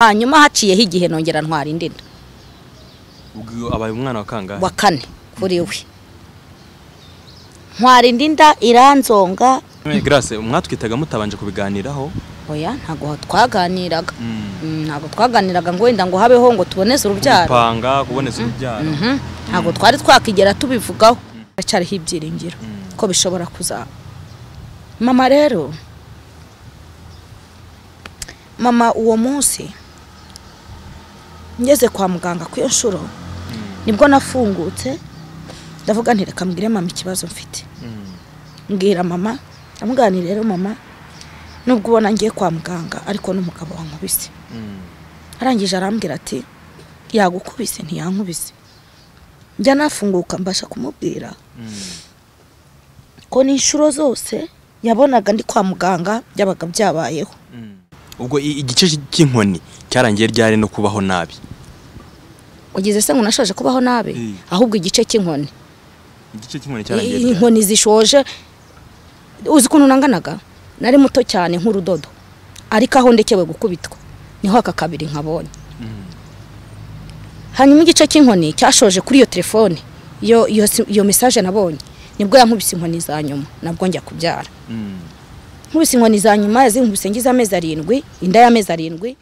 hanyuma haciyeho igihe nongera ntwara indi nda ubwo abaye umwana wa kangahe wa kane kuri we ntwara indi nda iranzonga Grace mwatwitaga mutabanje kubiganiraho oya ntabwo twaganiraga Mm, ntabwo twaganiraga ngo wenda ngo habeho ngo tuboneze urubyaro gupanga kuboneza urubyaro Mhm. ntabwo twari twakigera tubivugaho haracyariho ibyiringiro ko bishobora kuzaba mama rero mama uwo munsi ngeze kwa muganga ku iyo nshuro nibwo nafungutse ndavuga nti reka mbwire mama ikibazo mfite mbwira mama ndamubwira nti rero mama nubwo ubona ngiye kwa muganga ariko n'umugabo wankubise arangije arambwira ati yagukubise ntiyankubise njya nafunguka mbasha kumubwira ko n'inshuro zose yabonaga ndi kwa muganga byabaga byabayeho ubwo i- igice cy'inkoni cyarangiye ryari no kubaho nabi ugize se ngo nashaje kubaho nabi Mm. ahubwo igice cy'inkoni igice cy'inkoni I- inkoni zishoje uzi ukuntu nanganaga nari muto cyane nk'urudodo ariko aho ndekewe gukubitwa niho aka kabiri nkabonye hanyuma igice cy'inkoni cyashoje kuri iyo telefone iyo iyo si- iyo mesaje nabonye nibwo yankubise inkoni za nyuma nabwo njya kubyara nkubise inkoni za nyuma yazinkubise ngize amezi arindwi inda y'amezi arindwi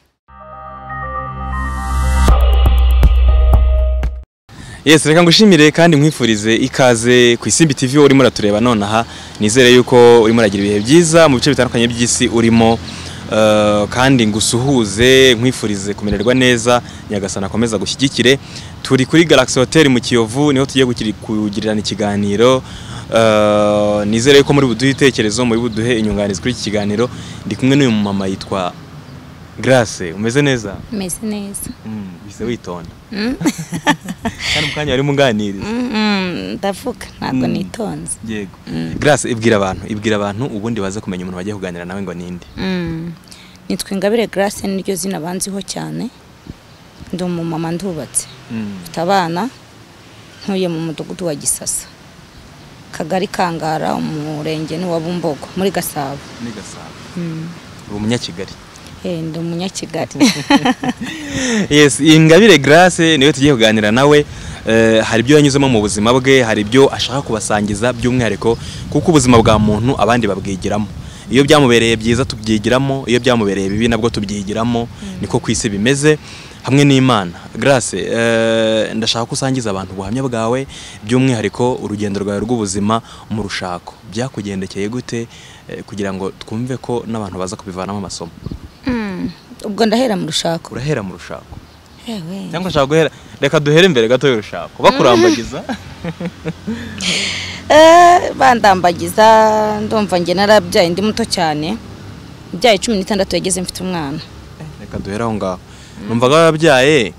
yes reka ngushimire kandi nkwifurize ikaze ku isimbi tv urimo uratureba nonaha nizere yuko urimo uragira ibihe byiza mu bice bitandukanye by'isi urimo eh, kandi ngusuhuze nkwifurize kumererwa neza nyagasana akomeza gushyigikire turi kuri galaxy hotel mu kiyovu niho tugiye gukiri- kugirirana ikiganiro Eh, nizere yuko muri buduhe ibitekerezo muri buduhe inyunganizi kuri iki kiganiro ndi kumwe n'uyu mumama yitwa grace umeze neza meze neza bise witonda kandi mu kanya barimo unganiriza ndavuga ntabwo Mm. nitonze yego grace ibwira abantu ibwira abantu ubundi baze kumenya umuntu bagiye kuganira nawe ngo ninde Mm. nitwa ingabire grace niryo zina banziho cyane ndi umumama ndubatse mfite abana ntuye mu mudugudu wa gisasa kagari kangara umurenge ni wa bumbogo muri gasabo ni gasabo uri umunyakigali Eh, ndi umunyakigali yes ingabire grace niwe tugiye kuganira nawe Eh, hari ibyo yanyuzemo mu buzima bwe hari ibyo ashaka kubasangiza by'umwihariko kuko ubuzima bwa muntu abandi babwigiramo iyo byamubereye byiza tubyigiramo iyo byamubereye bibi nabwo tubyigiramo niko ku isi bimeze hamwe n'imana grace eh, ndashaka ko usangiza abantu ubuhamya bwawe by'umwihariko urugendo rwawe rw'ubuzima mu rushako byakugendekeye gute eh, kugira ngo twumve ko n'abantu baza kubivanamo amasomo Mm. ubwo ndahera mu rushako urahera mu rushako Ewe. cyangwa ushaka guhera reka duhere imbere gato y'urushako bakurambagiza Eh, bandambagiza ndumva nge narabyaye ndi muto cyane byaye cumi n'itandatu yageze mfite umwana reka duhere aho ngaho numvaga wabyaye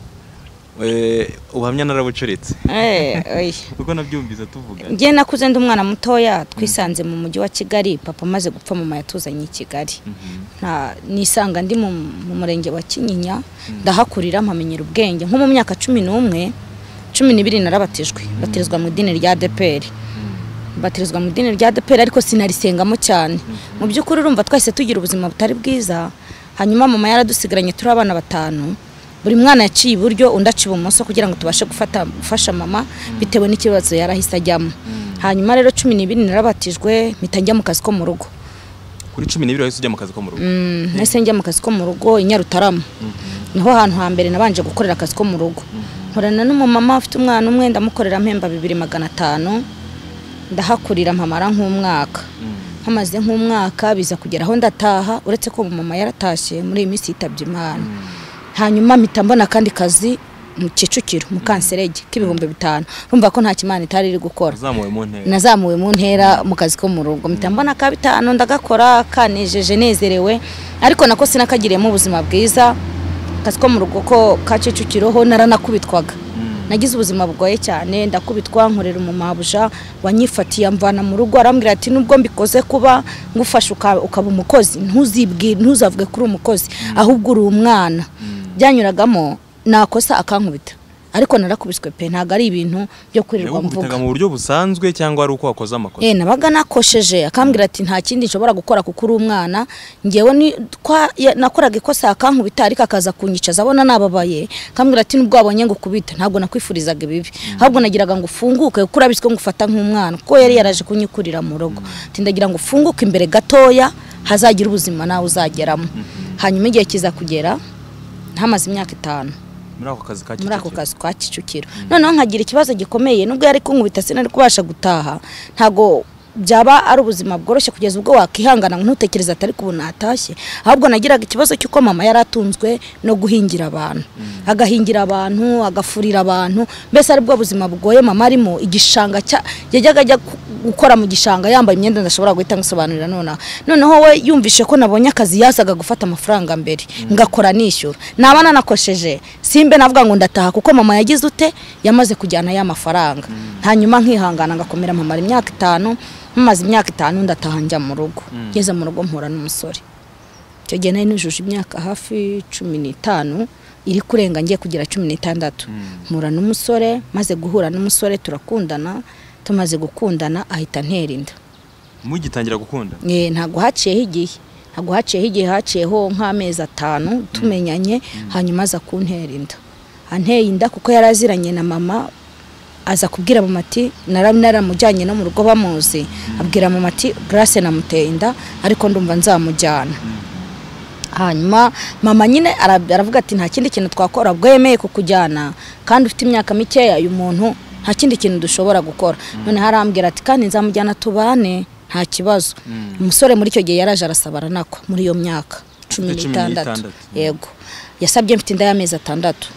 eh, ubuhamya narabucuritse Eh, oya. kuko nabyumvise tuvuga njye nakuze ndi umwana mutoya twisanze mu mujyi wa kigali papa amaze gupfa mama yatuzanye i kigali Mhm. nta nisanga ndi mu mu murenge wa kinyinya ndahakurira mpamenyera ubwenge nko mu myaka cumi n'umwe cumi n'ibiri narabatijwe batirizwa mu idini rya deperi batirizwa mu idini rya deperi ariko sinarisengamo cyane mu by'ukuri urumva twahise tugira ubuzima butari bwiza hanyuma mama yaradusigaranye turi abana batanu buri mwana yaciye iburyo undi aca ibumoso kugira ngo tubashe gufata gufasha mama bitewe n'ikibazo yarahise ajyamo hanyuma rero cumi n'ibiri narabatijwe mpita njya mu kazi ko mu rugo kuri cumi n'ibiri wahise ujya mu kazi ko mu rugo Mm, nahise njya mu kazi ko mu rugo i Nyarutarama niho hantu hambere nabanje gukorera akazi ko mu rugo nkorana n'umumama ufite umwana umwe ndamukorera mpemba bibiri magana atanu ndahakurira mpamara nk'umwaka hamaze nk'umwaka biza kugera aho ndataha uretse ko umumama yaratashye muri iyi minsi yitabye imana hanyuma mpita mbona akandi kazi mu kicukiro mu kanserege k'ibihumbi bitanu urumva ko nta kimana itari iri gukora uzamuwe mu ntera nazamuwe mu ntera mu kazi ko mu rugo mpita mbona ka bitanu ndagakora kanejeje nezerewe ariko nako sinakagiriyemo ubuzima bwiza akazi ko mu rugo ko ka kicukiro ho naranakubitwaga nagize ubuzima bugoye cyane ndakubitwa nkorera umumabuja wanyifatiye amvana mu rugo arambwira ati nubwo mbikoze kuba ngufasha uka- ukaba umukozi ntuzibwire ntuzavuge ko uri umukozi ahubwo uri umwana byanyuragamo nakosa akankubita ariko narakubiswe pe ntabwo ari ibintu byo kwirirwa mvuga mu buryo busanzwe cyangwa ari uko wakoze amakosa Eh nabaga nakosheje akambwira ati nta kindi nshobora gukora kuko uri umwana ngewe ni kwa ya- nakoraga ikosa akankubita ariko akaza kunyicaza abona nababaye akambwira ati nubwo wabonye ngo kubita ntabwo nakwifurizaga ibibi ahubwo nagiraga ngo ufunguke kuko urabiswe ngo ufata nk'umwana kuko yari yaraje kunyikurira mu rugo ati ndagira ngo ufunguke imbere gatoya hazagira ubuzima nawe uzageramo hanyuma igihe kiza kugera hamaze imyaka itanu muri ako kazi ka muri ako Kicukiro. kazi kwa kicukiro noneho nkagira ikibazo gikomeye nubwo yari kunkubita sinari kubasha gutaha ntago byaba ari ubuzima bworoshye kugeza ubwo wakihangana ngo ntutekereze atari kubona natashye ahubwo nagiraga ikibazo cy'uko mama yari atunzwe no guhingira abantu agahingira abantu agafurira abantu mbese ari bwo buzima bugoye mama arimo igishanga cya yajyaga ajya ku- gukora mu gishanga yambaye imyenda ndashobora guhita ngusobanurira nonaha noneho we yumvishe ko nabonye akazi yasaga gufata amafaranga mbere ngakora nishyura naba nanakosheje simbe navuga ngo ndataha kuko mama yagize ute yamaze kujyana ya mafaranga hanyuma nkihangana ngakomera mpamara imyaka itanu mumaze imyaka itanu ndataha njya mu rugo ngeze mu rugo mpura n'umusore icyo gihe nari nujuje imyaka hafi cumi n'itanu iri kurenga ngiye kugira cumi n'itandatu mpura n'umusore maze guhura n'umusore turakundana tumaze gukundana ahita antera inda mugitangira gukunda Eh, ntabwo haciyeho igihe ntabwo haciyeho igihe haciyeho nk'amezi atanu tumenyanye hanyuma aza kuntera inda anteye inda kuko yari aziranye na mama aza kubwira mama ati "Nara- naramujyanye no mu rugo bamuzi abwira mama ati grace namuteye inda ariko ndumva nzamujyana hanyuma mama nyine ara- aravuga ati nta kindi kintu twakora ubwo yemeye kukujyana kandi ufite imyaka mikeya uyu muntu nta kindi kintu dushobora gukora noneho arambwira ati kandi nzamujyana tubane nta kibazo umusore muri icyo gihe yaraje arasaba aranakwa muri iyo myaka cumi Ufite cumi n'itandatu n'itandatu. yego yasabye mfite inda y'amezi atandatu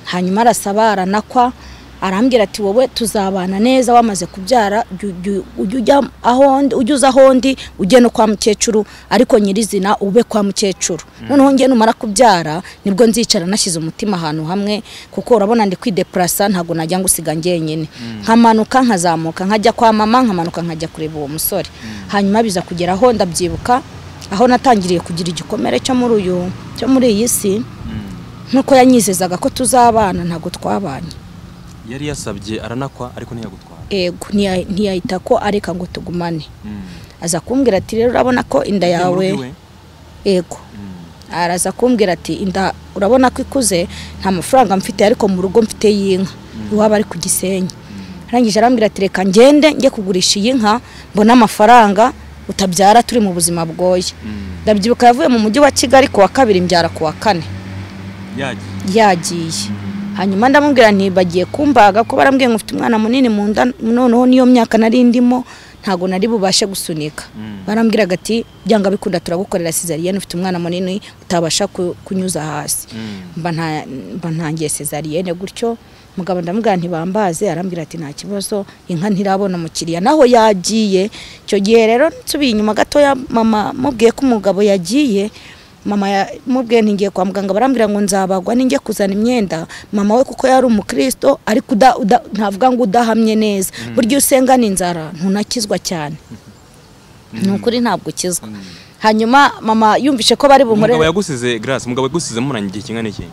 hanyuma arasaba aranakwa arambwira ati wowe tuzabana neza wamaze kubyara jya- jya- ujye ujya aho ndi- ujye uza aho ndi ujye no kwa mukecuru ariko nyirizina ube kwa mukecuru noneho njye numara kubyara nibwo nzicara nashyize umutima ahantu hamwe kuko urabona ndi kwidepurasa ntabwo najya ngusiga njyenyine nkamanuka nkazamuka nkajya kwa mama nkamanuka nkajya kureba uwo musore hanyuma biza kugera aho ndabyibuka aho natangiriye kugira igikomere cyo muri uyu cyo muri iyi si nk'uko yanyizezaga ko tuzabana ntabwo twabanye yari yasabye aranakwa ariko ntiyagutwara ego ntiya- ntiyahita ko areka ngo tugumane Mm. aza kumbwira ati rero urabona ko inda Yagiye mu yawe rugo iwe? ego araza kumbwira ati inda urabona ko ikuze nta mafaranga mfite ariko mu rugo mfite y'inka iwaba ari ku gisenyi arangije arambwira ati reka ngende njye kugurisha iyi nka mbone amafaranga utabyara turi mu buzima bwoye ndabyibuka yavuye mu mujyi wa kigali ku wa kabiri mbyara ku wa kane yagiye yagiye hanyuma ndamubwira nti bagiye kumbaga ko barambwiye ngo ufite umwana munini mu nda noneho n'iyo myaka nari ndimo ntabwo nari bubashe gusunika barambwiraga ati byanga bikunda turagukorera sezariyene ufite umwana munini utabasha ku- kunyuza hasi mba nta- mba ntangiye sezariyene gutyo mugabo ndamubwira ntibambaze arambwira ati nta kibazo inka ntirabona umukiriya naho yagiye icyo gihe rero nsubiye inyuma gatoya mama mubwiye ko umugabo yagiye mama ya- mubwiye ntingiye kwa muganga barambwira ngo nzabagwa ninjye kuzana imyenda mama we kuko yari umukristo ariko uda- uda- ntavuga ngo udahamye neza burya iyo usengana inzara ntunakizwa cyane ni ukuri ntabwo ukizwa hanyuma mama yumvishe ko bari umugabo bunkorere yagusize grace umugabo yagusize muranye igihe kingana iki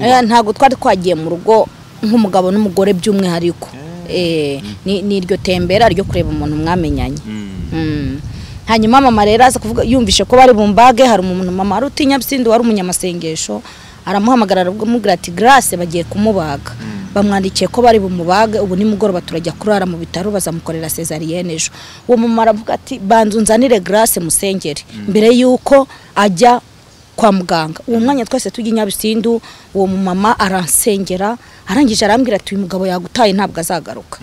Eh, ntabwo twari twagiye mu rugo nk'umugabo n'umugore by'umwihariko Eh, ni ni iryo tembera ryo kureba umuntu mwamenyanye Mm. Mm. hanyuma mama rero aza kuvuga yumvishe ko bari bumbage hari umuntu mama wari utinyabisindi wari umunyamasengesho aramuhamagara aramubwira ati grace bagiye kumubaga bamwandikiye ko bari bumubage ubu nimugoroba turajya kurara mu bitaro bazamukorera sezariyene ejo uwo mama aravuga ati banza unzanire grace musengere mbere y'uko ajya kwa muganga uwo mwanya twese tujya i nyabisindu uwo mumama aransengera arangije arambwira ati uyu mugabo yagutaye ntabwo azagaruka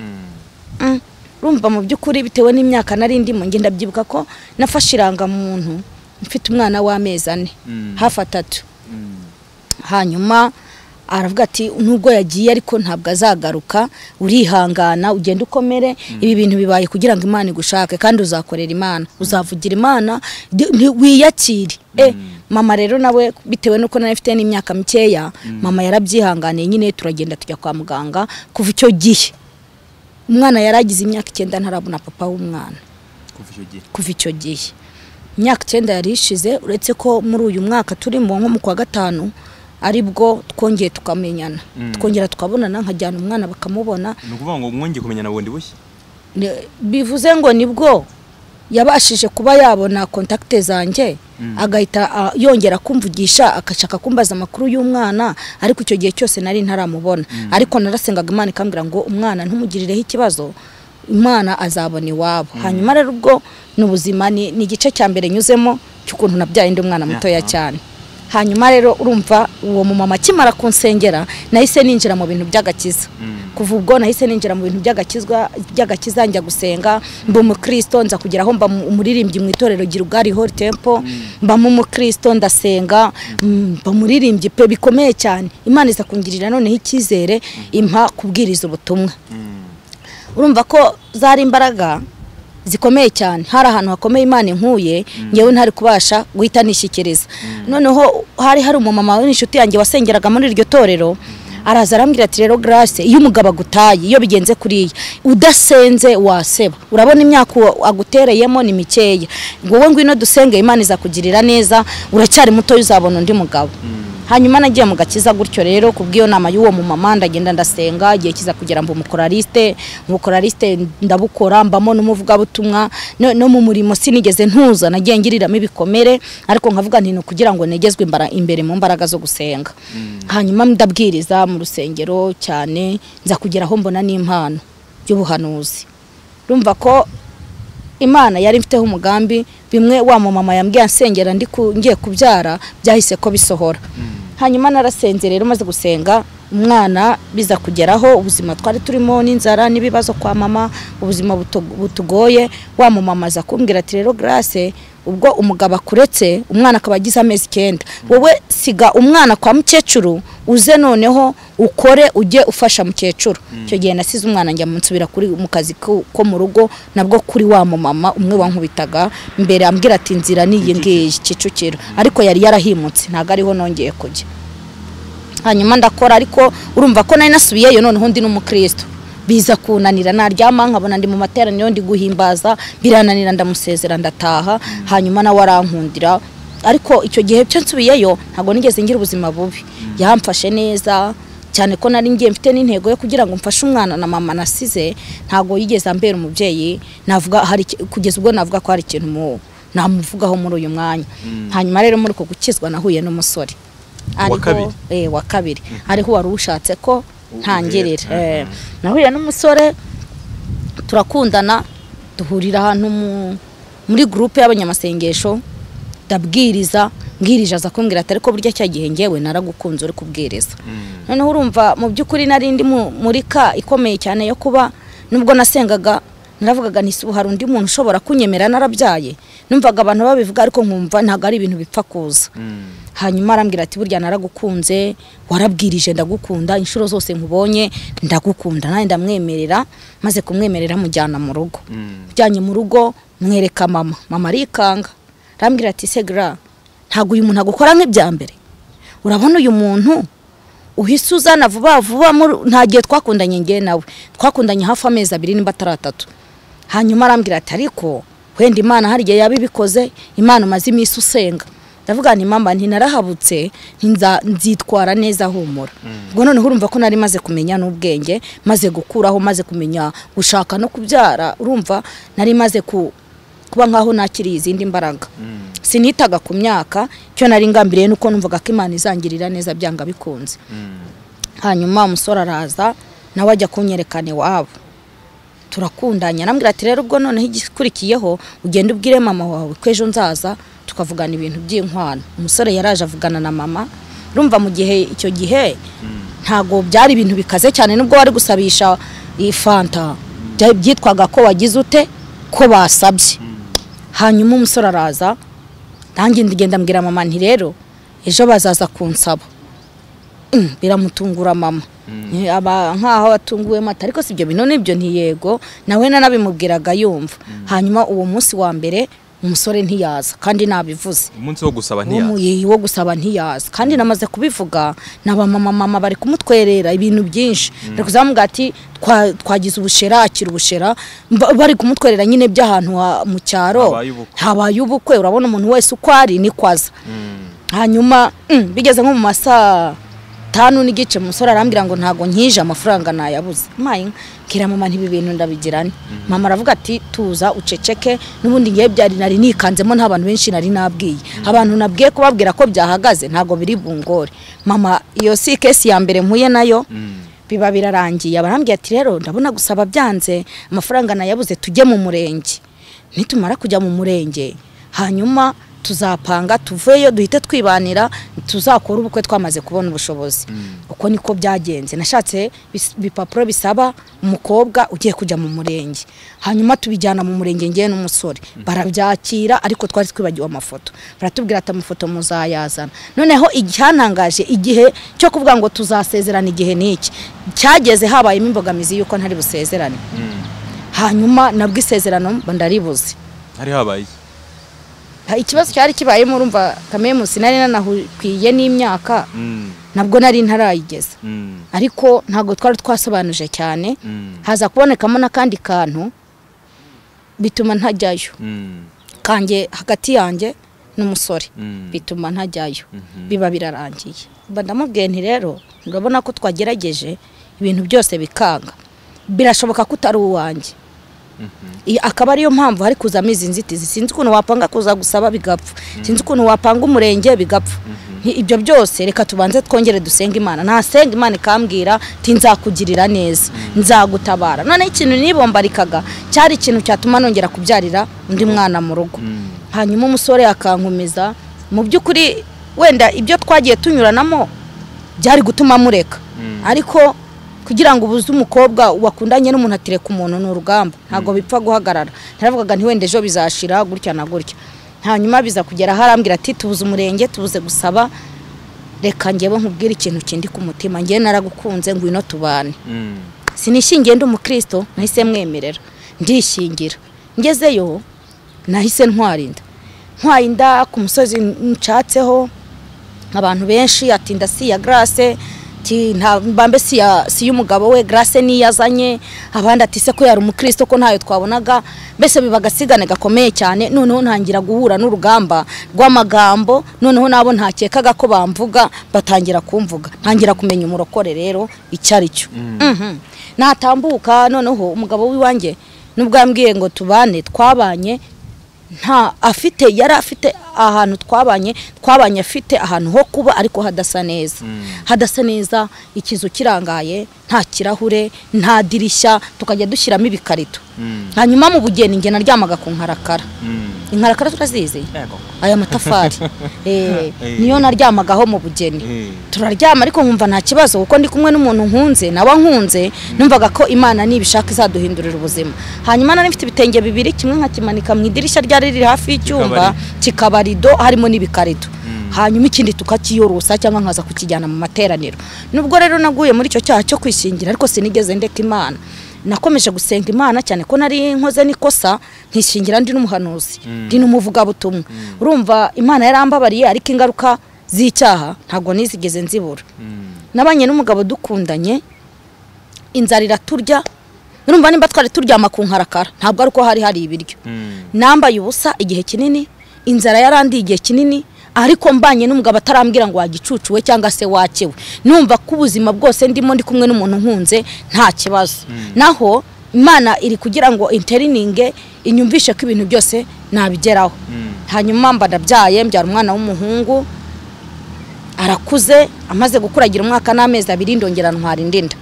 Mm. urumva mu by'ukuri bitewe n'imyaka nari ndimo ngenda byibuka ko nafashe irangamuntu mfite umwana w'amezi ane Mm. hafi atatu hanyuma aravuga ati nubwo yagiye ariko ntabwo azagaruka urihangana ugenda ukomere ibi bintu bibaye kugira ngo imana igushake kandi uzakorera imana uzavugira imana di- nti- wiyakire Eh, mama rero nawe bitewe n'uko nari mfite n'imyaka mikeya mama yarabyihanganiye nyine turagenda tujya kwa muganga kuva icyo gihe umwana yaragize imyaka icyenda ntarabona papa w'umwana kuva icyo gihe kuva icyo gihe imyaka icyenda yari ishize uretse ko muri uyu mwaka turimo nko mu kwa gatanu ari bwo twongeye tukamenyana twongera tukabonana nkajyana umwana bakamubona ni ukuvuga ngo mwongeye kumenyana bundi bushya Ne- bivuze ngo nibwo yabashije kuba yabona kontakite zanjye agahita ah, yongera kumvugisha agashaka kumbaza amakuru y'umwana ariko icyo gihe cyose nari ntaramubona ariko narasengaga imana ikambwira ngo umwana ntumugirereho ikibazo imana azabona iwabo hanyuma rero ubwo ni ubuzima ni ni igice cya mbere nyuzemo cy'ukuntu nabyaye undi mwana mutoya Aha. cyane hanyuma rero urumva uwo mumama akimara kunsengera nahise ninjira mu bintu by'agakiza kuva ubwo nahise ninjira mu bintu by'agakizwa by'agakiza njya gusenga mba umukristo nza kugera aho mba mu- umuririmbyi mu itorero Girugari Holy Temple mbamo umukristo ndasenga mm, mba umuririmbyi pe bikomeye cyane imana iza kungirira noneho icyizere impa kubwiriza ubutumwa urumva ko zari imbaraga zikomeye cyane hari ahantu hakomeye imana inkuye ngewe ntari kubasha guhita nishyikiriza noneho hari hari umumama w'inshuti yanjye wasengeraga muri iryo torero araza arambwira ati rero garase iyo umugabo agutaye iyo bigenze kuriya udasenze waseba urabona imyaka uwo agutereyemo ni mikeya wowe ngwino dusenge imana izakugirira neza uracyari mutoya uzabona undi mugabo hanyuma nagiye mu gakiza gutyo rero kubw'iyo nama y'uwo mumama ndagenda ndasenga igihe kiza kugera mba umukoraliste umukoraliste ndabukora mbamo n'umuvugabutumwa no, no mu murimo sinigeze ntuza nagiye ngiriramo ibikomere ariko nkavuga nti ni ukugira ngo negezwe imbara imbere mu mbaraga zo gusenga hanyuma ndabwiriza mu rusengero cyane nza kugera aho mbona n'impano y'ubuhanuzi urumva ko imana yari mfiteho umugambi bimwe wa mumama yambwiye ansengera ndi ku- ngiye kubyara byahise ko bisohora hanyuma narasenze rero maze gusenga umwana biza kugeraho ubuzima twari turimo n'inzara n'ibibazo kwa mama ubuzima butu- butugoye wa mumama aza kumbwira ati rero garase ubwo umugabo akuretse umwana akaba agize amezi icyenda wowe siga umwana kwa mukecuru uze noneho ukore ujye ufasha mukecuru icyo gihe nasize umwana njya nsubira kuri mu kazi ko ko mu rugo nabwo kuri wa mumama umwe wankubitaga mbere ambwira ati nzira n'iyi ngiyi kicukiro ariko yari yarahimutse ntabwo ariho nongeye kujya hanyuma ndakora ariko urumva ko nari nasubiyeyo noneho ndi n'umukristo biza kunanira naryama nkabona ndi mu materaniro ndi guhimbaza birananira ndamusezera ndataha hanyuma nawe arankundira ariko icyo gihe cyo nsubiyeyo ntabwo nigeze ngira ubuzima bubi yamfashe neza cyane ko nari ngiye mfite n'intego yo kugira ngo mfashe umwana na mama nasize ntabwo yigeze ambera umubyeyi navuga hari iki- kugeza ubwo navuga ko hari ikintu mu- namuvugaho muri uyu mwanya hanyuma rero muri uko gukizwa nahuye n'umusore Uwa ariho- kabiri? eh, wa kabiri ariho wari ushatse ko Uhera, ntangirira aha. eh, nahuye n'umusore turakundana duhurira ahantu mu- muri gurupe y'abanyamasengesho ndabwiriza mbwirije aza kumbwira ati ariko burya cya gihe ngewe naragukunze uri kubwiriza noneho urumva mu by'ukuri nari ndi mu- muri ka ikomeye cyane yo kuba nubwo nasengaga naravugaga nti ubu hari undi muntu ushobora kunyemera narabyaye numvaga abantu babivuga ariko nkumva ntabwo ari ibintu bipfa kuza hanyuma arambwira ati burya naragukunze warabwirije ndagukunda inshuro zose nkubonye ndagukunda nanjye ndamwemerera maze kumwemerera mujyana mu rugo mujyanye mu rugo mwereka mama mama arikanga arambwira ati segra ntabwo uyu muntu agukora nk'ibya mbere urabona uyu muntu uhise uzana vuba vuba muri- nta gihe twakundanye ngewe nawe twakundanye hafi amezi abiri nimba atari atatu hanyuma arambwira ati ariko wenda imana hari igihe yaba ibikoze imana umaze iminsi usenga ndavuga nti mama ntinaраhabutse ntinza nzitwara neza humura ubwo noneho urumva ko nari maze kumenya n'ubwenge maze gukuraho maze kumenya gushaka no kubyara urumva nari maze ku kuba nkaho nakiriye izindi mbaraga sinitaga ku myaka icyo nari ngambiriye nuko numvaga ko imana izangirira neza byanga bikunze hanyuma umusore araza nawe ajya kunyerekana iwabo turakundanya arambwira ati rero ubwo noneho igikurikiyeho ugende ubwire mama wawe ko ejo nzaza tukavugana ibintu by'inkwano umusore yaraje avugana na mama urumva mu gihe icyo gihe ntago byari ibintu bikaze cyane nubwo wari gusabisha iyi fanta bya- byitwaga ko wagize ute ko basabye hanyuma umusore araza nanjye ndagenda mbwira mama nti rero ejo bazaza kunsaba Mm, biramutungura mama Eh, aba nkaho atunguwe mata ariko si ibyo bintu nibyo ntiyego nawe nanabimubwiraga yumva hanyuma uwo munsi wa mbere umusore ntiyaza kandi nabivuze umunsi wo gusaba uwo mu- ntiyaza ye- wo gusaba ntiyaza kandi namaze kubivuga naba mama mama bari kumutwerera ibintu byinshi bari kuzamubwira ati "Twa- twagize ubushera akira ubushera Mba- bari kumutwerera nyine by'ahantu ha- mu cyaro Habaye ubukwe. habaye ubukwe urabona umuntu wese uko ari niko aza hanyuma mm, bigeze nko mu masaa tanu n'igice umusore arambwira ngo ntago nkije amafaranga nayabuze mayi mbwira mama ntibi bintu ndabigirane mama aravuga ati tuza uceceke n'ubundi ngiye byari nari nikanzemo nta bantu benshi nari nabwiye abantu nabwiye kubabwira ko byahagaze ntago biri bungore mama iyo si kesi ya mbere mpuye nayo biba birarangiye abarambwira ati rero ndabona gusaba byanze amafaranga nayabuze tujye mu murenge nitumara kujya mu murenge hanyuma tuzapanga tuveyo duhite twibanira tuzakora ubukwe twamaze kubona ubushobozi uko niko byagenze nashatse bis- ibipapuro bisaba umukobwa ugiye kujya mu murenge hanyuma tubijyana mu murenge ngewe n'umusore barabyakira ariko twari twibagiwe amafoto baratubwira ati amafoto muzayazana noneho icyantangaje igihe cyo kuvuga ngo tuzasezerana igihe n'iki cyageze habayemo imbogamizi y'uko ntari busezerane hanyuma nabwo isezerano mba ndaribuze hari habaye iki? Ha, ikibazo cyari kibayemo urumva kamemusi nari nanahukwiye n'imyaka Mm, nabwo nari ntarayigeza mm, ariko ntabwo twari twasobanuje cyane mm, haza kubonekamo n'akandi kantu bituma ntajyayo mm, kanjye hagati yanjye n'umusore mm, bituma ntajyayo mhm. biba birarangiye mba ndamubwiye nti rero urabona ko twagerageje ibintu byose bikanga birashoboka ko utari uwanjye Iyi akaba ariyo mpamvu hari kuzamo izi nzitizi sinzi ukuntu wapanga kuza gusaba bigapfa sinzi ukuntu wapanga umurenge bigapfa Nti ibyo byose reka tubanze twongere dusenge imana nasenga imana ikambwira ti nzakugirira neza nzagutabara noneho ikintu nibombarikaga cyari ikintu cyatuma nongera kubyarira undi mwana mu rugo Mm. hanyuma umusore akankumiza mu by'ukuri wenda ibyo twagiye tunyuranamo byari gutuma mureka Mm. ariko kugira ngo ubuze umukobwa wakundanye n'umuntu atireka umuntu ni urugamba ntabwo bipfa guhagarara ntaravugaga nti wenda ejo bizashira gutya na gutya hanyuma biza kugera aho arambwira ati tubuze umurenge tubuze gusaba reka njyewe nkubwire ikintu kindi ku mutima njyewe naragukunze ngwino tubane Mm. sinishingiye ndi umukristo nahise mwemerera ndishingira ngezeyo nahise ntwara inda ntwaye inda ku musozi nshatseho abantu benshi ati nda si iya garase mbambe si iya- si iy'umugabo we garase niyo azanye abandi ati se ko yari umukristo ko ntayo twabonaga mbese biba agasigane gakomeye cyane noneho ntangira guhura n'urugamba rw'amagambo noneho nabo ntakekaga ko bamvuga batangira kumvuga ntangira kumenya umurokore rero icyo ari cyo Mhm. natambuka noneho umugabo w'iwanjye nubwo yambwiye ngo tubane twabanye nta afite yari afite ahantu twabanye twabanye afite ahantu ho kuba ariko hadasa neza hadasa neza ikizu kirangaye nta kirahure nta dirishya tukajya dushyiramo ibikarito Mm. hanyuma mu bugeni njye naryamaga ku nkarakara Mm. inkarakara turazizi Yego. aya matafari Eh, Eh. niyo naryamagaho mu bugeni Eh. turaryama ariko nkumva nta kibazo kuko ndi kumwe n'umuntu nkunze nawe nkunze numvaga ko imana nibishaka izaduhindurira ubuzima hanyuma nari mfite ibitenge bibiri kimwe nkakimanika mu idirishya ryari riri hafi y'icyumba kikaba rido harimo n'ibikarito hanyuma ikindi tukakiyorosa cyangwa nkaza kukijyana mu materaniro nubwo rero naguye muri icyo cyaha cyo kwishingira ariko sinigeze ndeka imana nakomeje gusenga imana cyane ko nari nkoze n'ikosa nkishingira ndi n'umuhanuzi ndi n'umuvugabutumwa urumva imana yarambabariye ariko ingaruka z'icyaha ntabwo nizigeze nzibura Mm. nabanye n'umugabo dukundanye inzara iraturya urumva nimba twari turyama ku nkarakara ntabwo ari uko hari hari ibiryo Mm. nambaye ubusa igihe kinini inzara yarandiye igihe kinini ariko mbanye n'umugabo atarambwira ngo wagicucuwe cyangwa se wakewe numva ko ubuzima bwose ndimo ndi kumwe n'umuntu nkunze nta kibazo naho imana iri kugira ngo interininge inyumvishe ko ibintu byose nabigeraho Mm. hanyuma mba ndabyaye mbyara umwana w'umuhungu arakuze amaze gukuragira umwaka n'amezi abiri ndongera ntwara indinda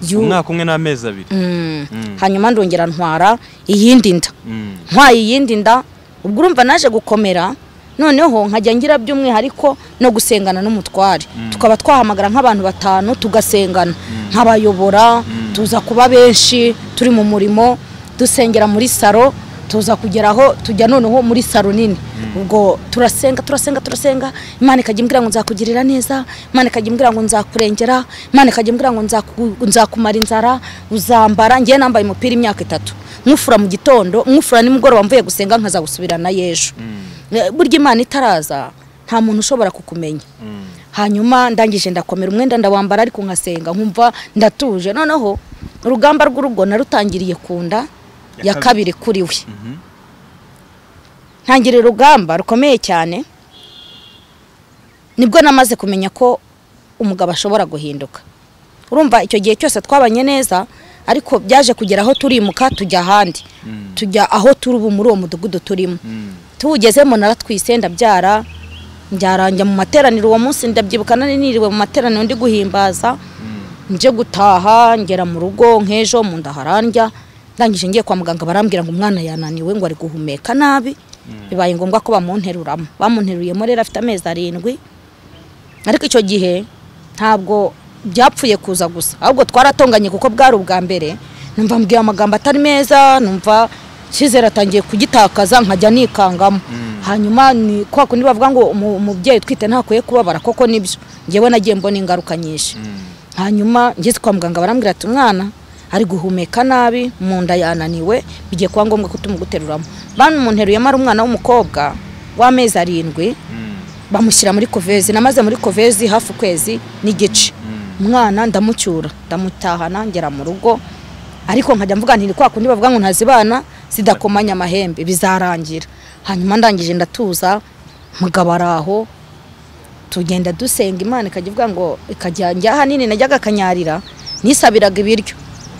Yu- Umwaka umwe n'amezi abiri. Mm. Mm. hanyuma ndongera ntwara iyindi nda Mm. ntwaye iyindi nda ubwo urumva naje gukomera noneho nkajya ngira by'umwihariko no gusengana n'umutware tukaba twahamagara nk'abantu batanu tugasengana nk'abayobora tuza kuba benshi turi mu murimo dusengera muri saro tuza kugeraho tujya noneho muri saro nini ubwo turasenga turasenga turasenga imana ikajya imbwira ngo nzakugirira neza imana ikajya imbwira ngo nzakurengera imana ikajya imbwira ngo nzaku- nzakumara inzara uzambara ngewe nambaye umupira imyaka itatu nkufura mu gitondo nkufura nimugoroba mvuye gusenga nkaza gusubirana y'ejo Eh, burya imana itaraza nta muntu ushobora kukumenya hanyuma ndangije ndakomera umwenda ndawambara ariko nkasenga nkumva ndatuje noneho urugamba rw'urugo narutangiriye ku nda Ya ya kabiri. kabiri kuri we Mhm. ntangira urugamba rukomeye cyane nibwo namaze kumenya ko umugabo ashobora guhinduka urumva icyo gihe cyose twabanye neza ariko byaje kugera aho turimuka tujya ahandi tujya aho turi ubu muri uwo mudugudu turimo tuwugezemo naratwise ndabyara njya mu materaniro uwo munsi ndabyibuka niriwe mu materaniro ndi guhimbaza nje gutaha ngera mu rugo nk'ejo mu nda harandya ndangije ngiye kwa muganga barambwira ngo umwana yananiwe ngo ari guhumeka nabi bibaye ngombwa ko bamunteruramo bamunteruriyemo rero afite amezi arindwi ariko icyo gihe ntabwo byapfuye kuza gusa ahubwo twaratonganye kuko bwari ubwa mbere numva mbwiye amagambo atari meza numva icyizere atangiye kugitakaza nkajya nikangamo hanyuma ni kwa kundi bavuga ngo umu- umubyeyi utwite ntakwiye kubabara koko nibyo ngewe nagiye mbona ingaruka nyinshi hanyuma ngeze kwa muganga barambwira ati umwana ari guhumeka nabi mu nda yananiwe bigiye kuba ngombwa ko tumuguteruramo bamumunteruyemo ari umwana w'umukobwa w'amezi arindwi bamushyira muri kovezi namaze muri kovezi hafi ukwezi n'igice umwana ndamucyura ndamutahana ngera mu rugo ariko nkajya mvuga nti ni kwa kundi bavuga ngo ntazibana zidakomanya amahembe bizarangira hanyuma ndangije ndatuza mugabo ari aho tugenda dusenga imana ikajya ivuga ngo ikajya njya ahanini najyaga akanyarira nisabiraga ibiryo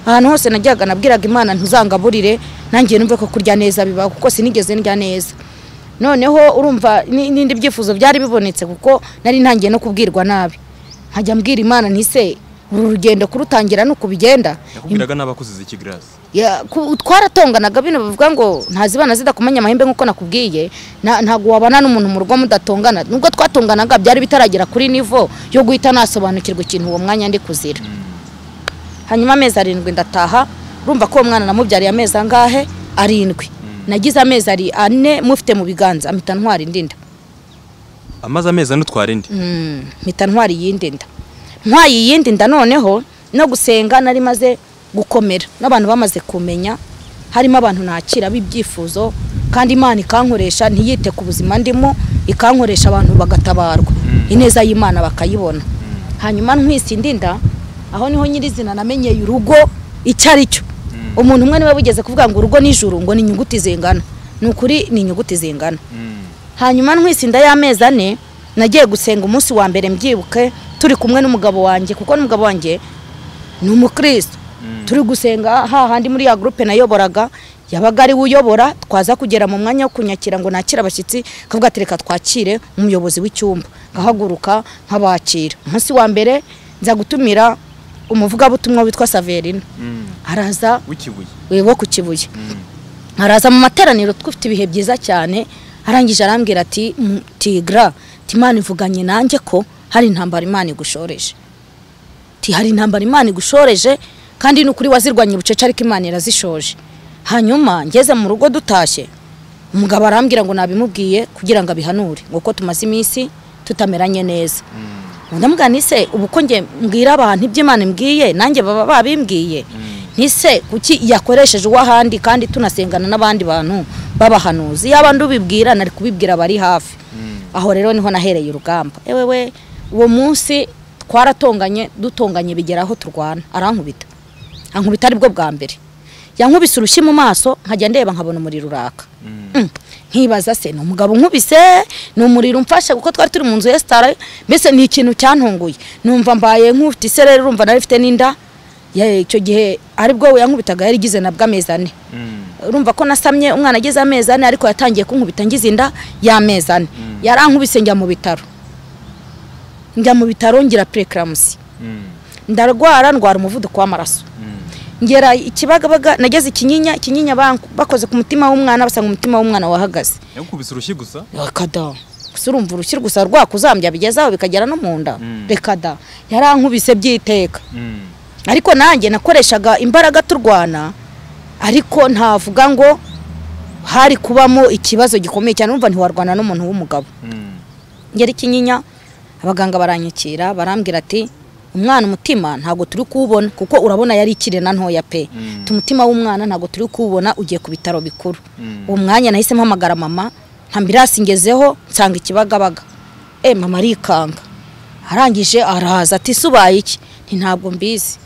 ahantu hose najyaga nabwiraga imana ntuzangaburire nanjye numve ko kurya neza bibaho kuko sinigeze ndya neza noneho urumva ni- n'indi byifuzo byari bibonetse kuko nari ntangiye no kubwirwa nabi nkajya mbwira imana ntise uru rugendo kurutangira ni uku bigenda yakubwiraga n'abakuziza iki grace Ya, ku- twaratonganaga bino bavuga ngo ntazibana zidakomanya amahembe nk'uko nakubwiye nta- ntabwo wabana n'umuntu mu rugo mudatongana nubwo twatonganaga byari bitaragera kuri nivo yo guhita nasobanukirwa ikintu uwo mwanya ndi kuzira hanyuma amezi arindwi ndataha urumva ko uwo mwana namubyariye amezi angahe arindwi nagize amezi ari ane mufite mu biganza mpita ntwara indi nda amaze amezi ane utwara indi Mm, mpita ntwara iyindi nda ntwaye iyindi nda noneho no gusenga nari maze gukomera n'abantu bamaze kumenya harimo abantu nakira b'ibyifuzo kandi imana ikankoresha ntiyite ku buzima ndimo ikankoresha abantu bagatabarwa ineza y'imana bakayibona hanyuma ntwise indi nda aho niho nyirizina namenyeye urugo icyo ari cyo umuntu umwe niwe wigeze kuvuga ngo urugo nijuru ngo ni inyuguti zingana ni ukuri ni inyuguti zingana hanyuma ntwise inda y'amezi ane nagiye gusenga umunsi wa mbere mbyibuke turi kumwe n'umugabo wanjye kuko n'umugabo wanjye ni umukristo turi gusenga hahandi muri ya gurupe nayoboraga yabaga ari we uyobora twaza kugera mu mwanya wo kunyakira ngo nakire abashyitsi akavuga ati reka twakire umuyobozi w'icyumba ngahaguruka nkabakira umunsi wa mbere nza gutumira umuvugabutumwa witwa saverina araza w'ikibuye we wo ku kibuye araza mu materaniro twufite ibihe byiza cyane arangije arambwira ati "M- tigra timana ivuganye nanjye ko hari intambara imana igushoreje ti hari intambara imana igushoreje kandi ni ukuri wazirwanya ubucece ariko imana irazishoje hanyuma ngeze mu rugo dutashye umugabo arambwira ngo nabimubwiye kugira ngo abihanure ngo ko tumaze iminsi tutameranye neza ndamubwira nise ubu ko njye mbwira abantu iby'imana imbwiye nanjye baba babimbwiye nise kuki yakoresheje uw'ahandi kandi tunasengana n'abandi bantu b'abahanuzi yaba ndubibwira nari kubibwira abari hafi aho rero niho nahereye urugamba ewe we uwo munsi twaratonganye dutonganye bigera aho turwana arankubita ankubita aribwo bwa mbere yankubise urushyi mu maso nkajya ndeba nkabona umuriro uraka Mm. nkibaza se ni umugabo unkubise ni umuriro umfashe kuko twari turi mu nzu ya sitara mbese ni ikintu cyantunguye numva mbaye nk'ufite isereri urumva nari mfite n'inda Ya- icyo gihe aribwo we yankubitaga yarigize nabwo amezi ane urumva ko nasamye umwana agize amezi ane ariko yatangiye kunkubita ngize inda y'amezi ane yarankubise njya mu bitaro njya mu bitaro ngira purekaramusi ndarwara ndwara umuvuduko w'amaraso ngera ikibagabaga nageze ikinyinya ikinyinya bank- bakoze ku mutima w'umwana basanga umutima w'umwana wahagaze yakubise urushyi gusa reka da gusa urumva urushyi gusa rwakuzambya bigezaho bikagera no mu nda reka da yarankubise byiteka ariko nanjye nakoreshaga imbaraga turwana ariko ntavuga ngo hari kubamo ikibazo gikomeye cyane urumva ntiwarwana n'umuntu w'umugabo ngera ikinyinya abaganga baranyakira barambwira ati umwana umutima ntabwo turi kuwubona kuko urabona yari ikirena ntoya pe umutima w'umwana ntabwo turi kuwubona ugiye ku bitaro bikuru uwo mwanya nahise mpamagara mama nta mbirasi ngezeho nsanga ikibagabaga e mama arikanga arangije araza ati "Ese ubaye iki nti ntabwo mbizi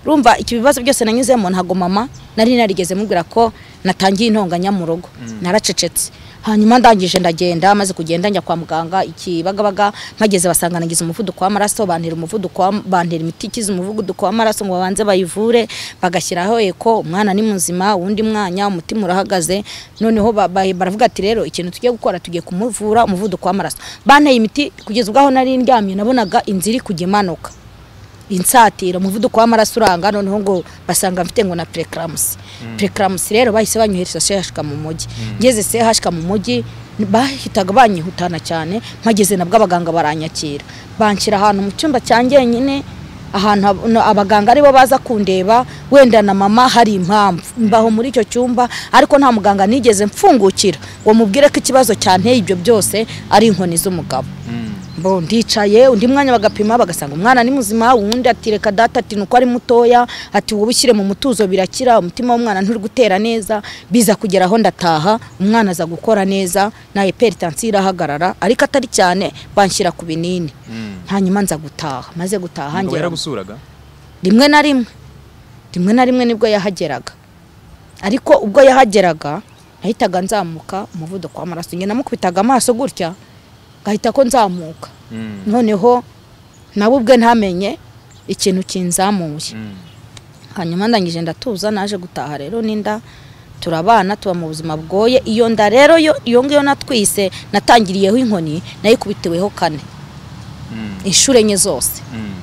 urumva iki bibazo byose nanyuzemo ntabwo mama nari narigeze mubwira ko natangiye intonganya mu rugo naracecetse hanyuma ndangije ndagenda maze kugenda njya kwa muganga ikibagabaga mpageze basanga nagize umuvuduko w'amaraso bantera umuvuduko wa- bantera imiti ikize umuvuduko w'amaraso ngo babanze bayivure bagashyiraho eko umwana ni muzima uwundi mwanya umutima urahagaze noneho ba- ba- baravuga ati rero ikintu tugiye gukora tugiye kumuvura umuvuduko w'amaraso banteye imiti kugeza ubwaho nari ndyamye nabonaga inzira iri kujya imanuka insatira umuvuduko w'amaraso uranga noneho ngo basanga mfite ngo na preeclampsia preeclampsia rero bahise banyohereza CHK mu mujyi ngeze CHK mu mujyi bahitaga banyihutana cyane mpageze nabwo abaganga baranyakira banshyira ahantu mu cyumba cya njyenyine ahantu ab- no, abaganga aribo baza kundeba wenda na mama hari impamvu mbaho muri icyo cyumba ariko nta muganga nigeze mfungukira ngo mubwire ko ikibazo cyanteye ibyo byose ari inkoni z'umugabo bo ndicaye undi mwanya bagapima bagasanga umwana ni muzima uwundi ati reka data ati nuko ari mutoya ati wowe ushyire mu mutuzo birakira umutima w'umwana nturi gutera neza biza kugera aho ndataha umwana aza gukora neza na heperitansiyo irahagarara ariko atari cyane banshyira ku binini hanyuma nza gutaha maze gutaha Umugabo ngera yaragusuraga rimwe na rimwe rimwe na rimwe nibwo yahageraga ariko ubwo yahageraga nahitaga nzamuka umuvuduko w'amaraso njye namukubitaga amaso gutya ngahita ko nzamuka Mm, noneho nawe ubwe ntamenye ikintu kinzamuye mm, hanyuma ndangije ndatuza naje gutaha rero n'inda turabana tuba mu buzima bwoye iyo nda rero yo iyo ngiyo natwise natangiriyeho inkoni nayikubitiweho kane mm, inshuro enye zose mm.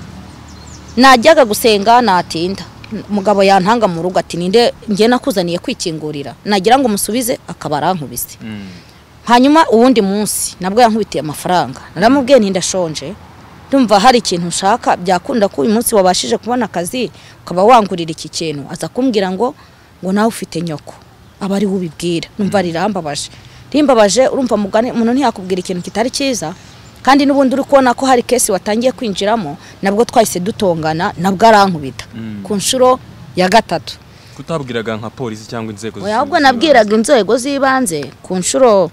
najyaga gusenga natinda umugabo yantanga mu rugo ati ninde njye nakuzaniye kwikingurira nagira ngo umusubize akaba arankubise Mm. hanyuma uwundi munsi nabwo yankubitiye amafaranga naramubwiye nti ndashonje ndumva hari ikintu nshaka byakunda ko uyu munsi wabashije kubona akazi ukaba wangurira iki kintu aza kumbwira ngo ngo nawe ufite nyoko aba ari we ubibwira numva rirambabaje rimbabaje urumva mugani umuntu ntiyakubwira ikintu kitari cyiza kandi n'ubundi uri kubona ko hari kesi watangiye kwinjiramo nabwo twahise dutongana nabwo arankubita Mm. ku nshuro ya gatatu kutabwiraga nka polisi cyangwa inzego oya ahubwo zishinzwe nabwiraga inzego z'ibanze ku nshuro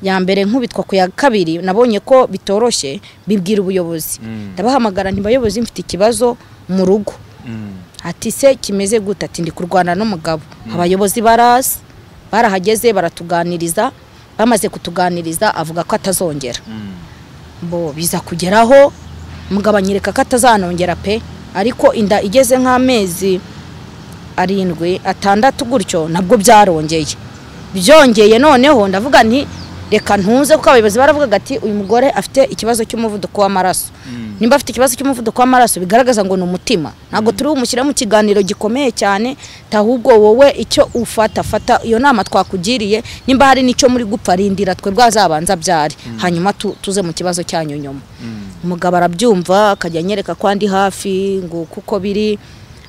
ya mbere nkubitwa ku ya kabiri nabonye ko bitoroshye bibwira ubuyobozi Mm. ndabahamagara ntibayobozi mfite ikibazo mu rugo ibanze. Mm, ati se kimeze gute ati ndi kurwana n'umugabo abayobozi barazi barahageze baratuganiriza bamaze kutuganiriza avuga ko atazongera mm, bo biza kugeraho umugabo anyereka ko atazanongera pe ariko inda igeze nk'amezi arindwi atandatu gutyo nabwo byarongeye byongeye noneho ndavuga nti reka ntuze kuko abayobozi baravugaga ati uyu mugore afite ikibazo cy'umuvuduko w'amaraso mm. nimba afite ikibazo cy'umuvuduko w'amaraso bigaragaza ngo ni umutima ntabwo turi bumushyire mu kiganiro gikomeye cyane ahubwo wowe icyo ufata fata iyo nama twakugiriye nimba hari n'icyo muri gupfa rindira twebwe azabanza byari hanyuma tu- tuze mu kibazo cyanyu nyuma umugabo arabyumva akajya anyereka ko andi hafi ngo kuko biri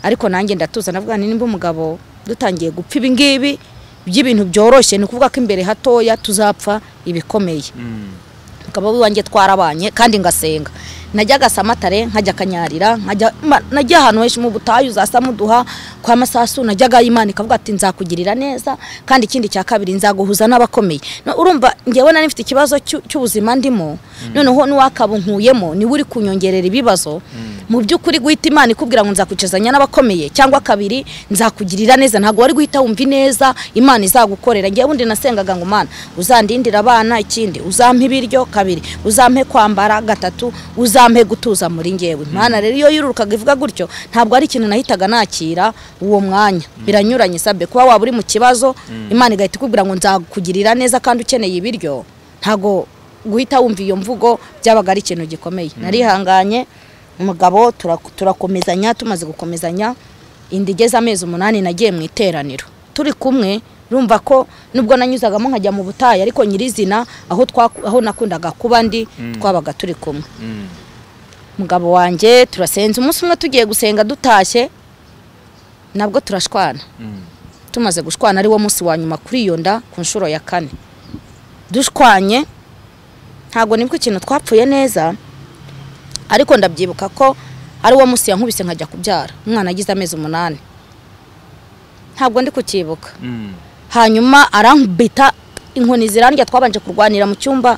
ariko nanjye ndatuza navuga nti nimba umugabo dutangiye gupfa ibingibi by'ibintu byoroshye ni ukuvuga ko imbere hatoya tuzapfa ibikomeye Mm. ukaba iwanjye twarabanye kandi ngasenga najyaga samatare nkajya kanyarira nkajya ma- najya ahantu henshi mu butayu uduha kwa masasu najyaga imana ikavuga ati nzakugirira neza kandi ikindi cya kabiri nzaguhuza n'abakomeye No, urumva ngewe nari mfite ikibazo cy'u- cy'ubuzima ndimo noneho n'uwakabunkuyemo niwe uri kunyongerera ibibazo mu by'ukuri guhita imana ikubwira ngo nzakwicazanya n'abakomeye cyangwa kabiri nzakugirira neza ntabwo wari guhita wumva ineza imana izagukorera ngewe undi nasengaga ngo mana uzandindire abana ikindi uzampe ibiryo kabiri uzampe kwambara gatatu uzampe gutuza muri ngewe imana rero iyo yirurukaga ivuga gutyo ntabwo ari ikintu nahitaga nakira uwo mwanya biranyuranye sabe kuba waba uri mu kibazo imana igahita ikubwira ngo nzakugirira neza kandi ukeneye ibiryo ntabwo guhita wumva iyo mvugo byabaga ari ikintu gikomeye narihanganye umugabo turak- turakomezanya tumaze gukomezanya inda igeze amezi umunani nagiye mu iteraniro turi kumwe rumva ko nubwo nanyuzagamo nkajya mu butayu ariko nyirizina aho twaku- aho nakundaga kuba ndi twabaga turi kumwe Mm. umugabo wanjye turasenze umunsi umwe tugiye gusenga dutashye nabwo turashwana Mm. tumaze gushwana ari wo munsi wa nyuma kuri iyo nda ku nshuro ya kane dushwanye ntabwo nibwo ikintu twapfuye neza ariko ndabyibuka ko ari wo munsi yankubise nkajya kubyara umwana agize amezi umunani ntabwo ndi kucyibuka Mm. hanyuma arankubita inkoni zirandya twabanje kurwanira mu cyumba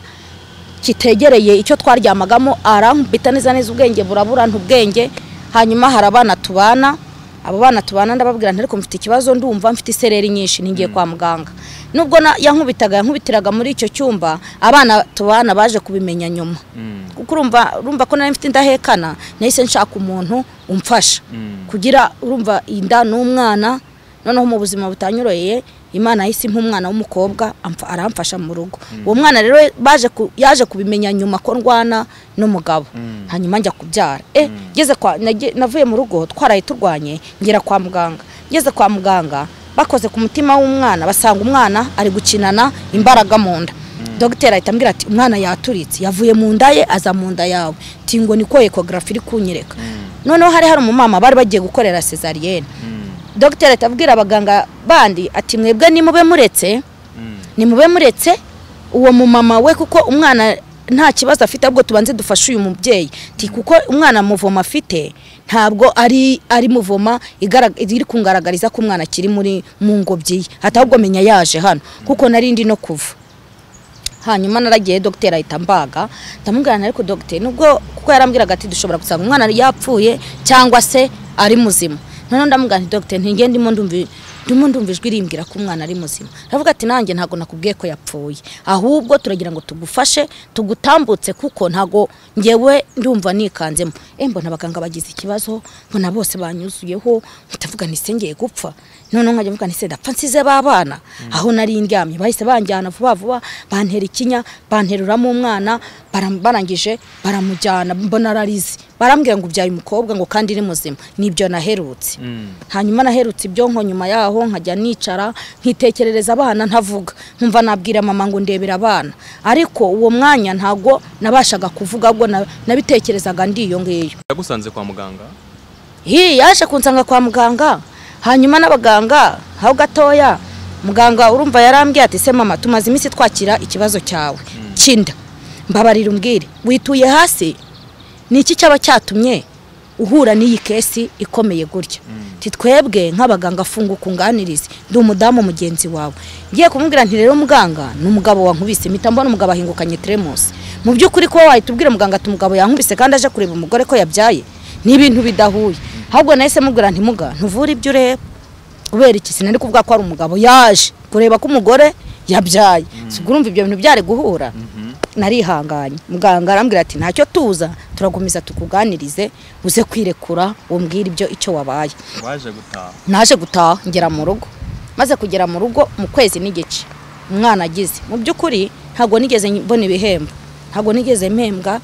kitegereye icyo twaryamagamo arankubita neza neza ubwenge burabura ubwenge hanyuma hari abana tubana abo bana tubana ndababwira nti ariko mfite ikibazo ndumva mfite isereri nyinshi ntigiye kwa muganga nubwo na- yankubitaga yankubitiraga muri icyo cyumba abana tubana baje kubimenya nyuma Mm. kuko urumva urumva ko nari mfite indahekana nahise nshaka umuntu umfasha Mm. kugira urumva inda n'umwana noneho mu buzima butanyoroheye imana yahise impa umwana w'umukobwa amfa- aramfasha mu rugo uwo mwana rero baje ku- yaje kubimenya nyuma ko ndwana n'umugabo Mm. hanyuma njya kubyara eh ngeze kwa nage- navuye mu rugo twaraye turwanye ngera kwa muganga ngeze kwa muganga bakoze ku mutima w'umwana basanga umwana ari gukinana imbaraga mu nda dogiteri ahita ambwira ati umwana yaturitse yavuye mu nda ye aza mu nda yawe tingo niko ekogarafi iri kunyereka noneho hari hari umumama bari bagiye gukorera cesariyene Mm. dogiteri ahita abwira abaganga bandi ati mwebwe nimube muretse Mm. nimube muretse uwo mumama we kuko umwana nta kibazo afite ahubwo tubanze dufashe uyu mubyeyi Ti, kuko umwana muvoma afite ntabwo ari ari muvoma igara- iri kungaragariza ko umwana akiri muri mu ngobyi ye atahubwo menya yaje hano kuko nari ndi no kuva hanyuma naragiye dogiteri ahita mbaga ndamubwira nti ariko dogiteri nubwo kuko yarambwiraga ati dushobora gusanga umwana yapfuye cyangwa se ari muzima noneho ndamubwira nti dogiteri ntigende ndimo ndumva ndimo ndumva ijwi rimbwira ko umwana ari muzima ndavuga ati nanjye ntabwo nakubwiye ko yapfuye ahubwo turagira ngo tugufashe tugutambutse kuko ntabwo ngewe ndumva nikanzemo eh mbona abaganga bagize ikibazo mbona bose banyuzuyeho ndavuga nti se ngiye gupfa noneho nkajya mvuga nti se ndapfa nsize ba bana aho nari ndyamye bahise banjyana vuba vuba bantera ikinya banteruramo umwana baram- barangije baramujyana mbona ararize barambwira ngo ubyaye umukobwa ngo kandi uri muzima nibyo naherutse Mm. hanyuma naherutse ibyonko nyuma yaho nkajya nicara nkitekerereza abana ntavuga nkumva nabwira mama ngo ndebera abana ariko uwo mwanya ntago nabashaga kuvuga ahubwo na- nabitekerezaga ndi iyo ngiyo yagusanze kwa muganga hi yaje kunsanga kwa muganga hanyuma n'abaganga aho gatoya muganga urumva yarambwiye ati se mama tumaze iminsi twakira ikibazo cyawe kinda mbabarira umbwire wituye hasi ni iki cyaba cyatumye uhura n'iyi kesi ikomeye gutya Ati twebwe nk'abaganga funga ukunganirize ndi umudamu mugenzi wawe ngiye kumubwira nti rero muganga ni umugabo wankubise mpita mbona umugabo ahingukanye teremusi mu by'ukuri kuba wahita ubwira muganga ati umugabo yankubise kandi aje kureba umugore ko yabyaye ni ibintu bidahuye ahubwo nahise mubwira nti muga ntuvure ibyo ureba kubera iki sinari kuvuga ko ari umugabo yaje kureba ko umugore yabyaye ubwo urumva ibyo bintu byari guhura narihanganye muganga arambwira ati ntacyo tuza turagumiza tukuganirize uze kwirekura umbwire ibyo icyo wabaye waje gutaha naje gutaha ngera mu rugo maze kugera mu rugo mu kwezi n'igice umwana agize mu by'ukuri ntabwo nigeze mbona ibihembo ntabwo nigeze mpembwa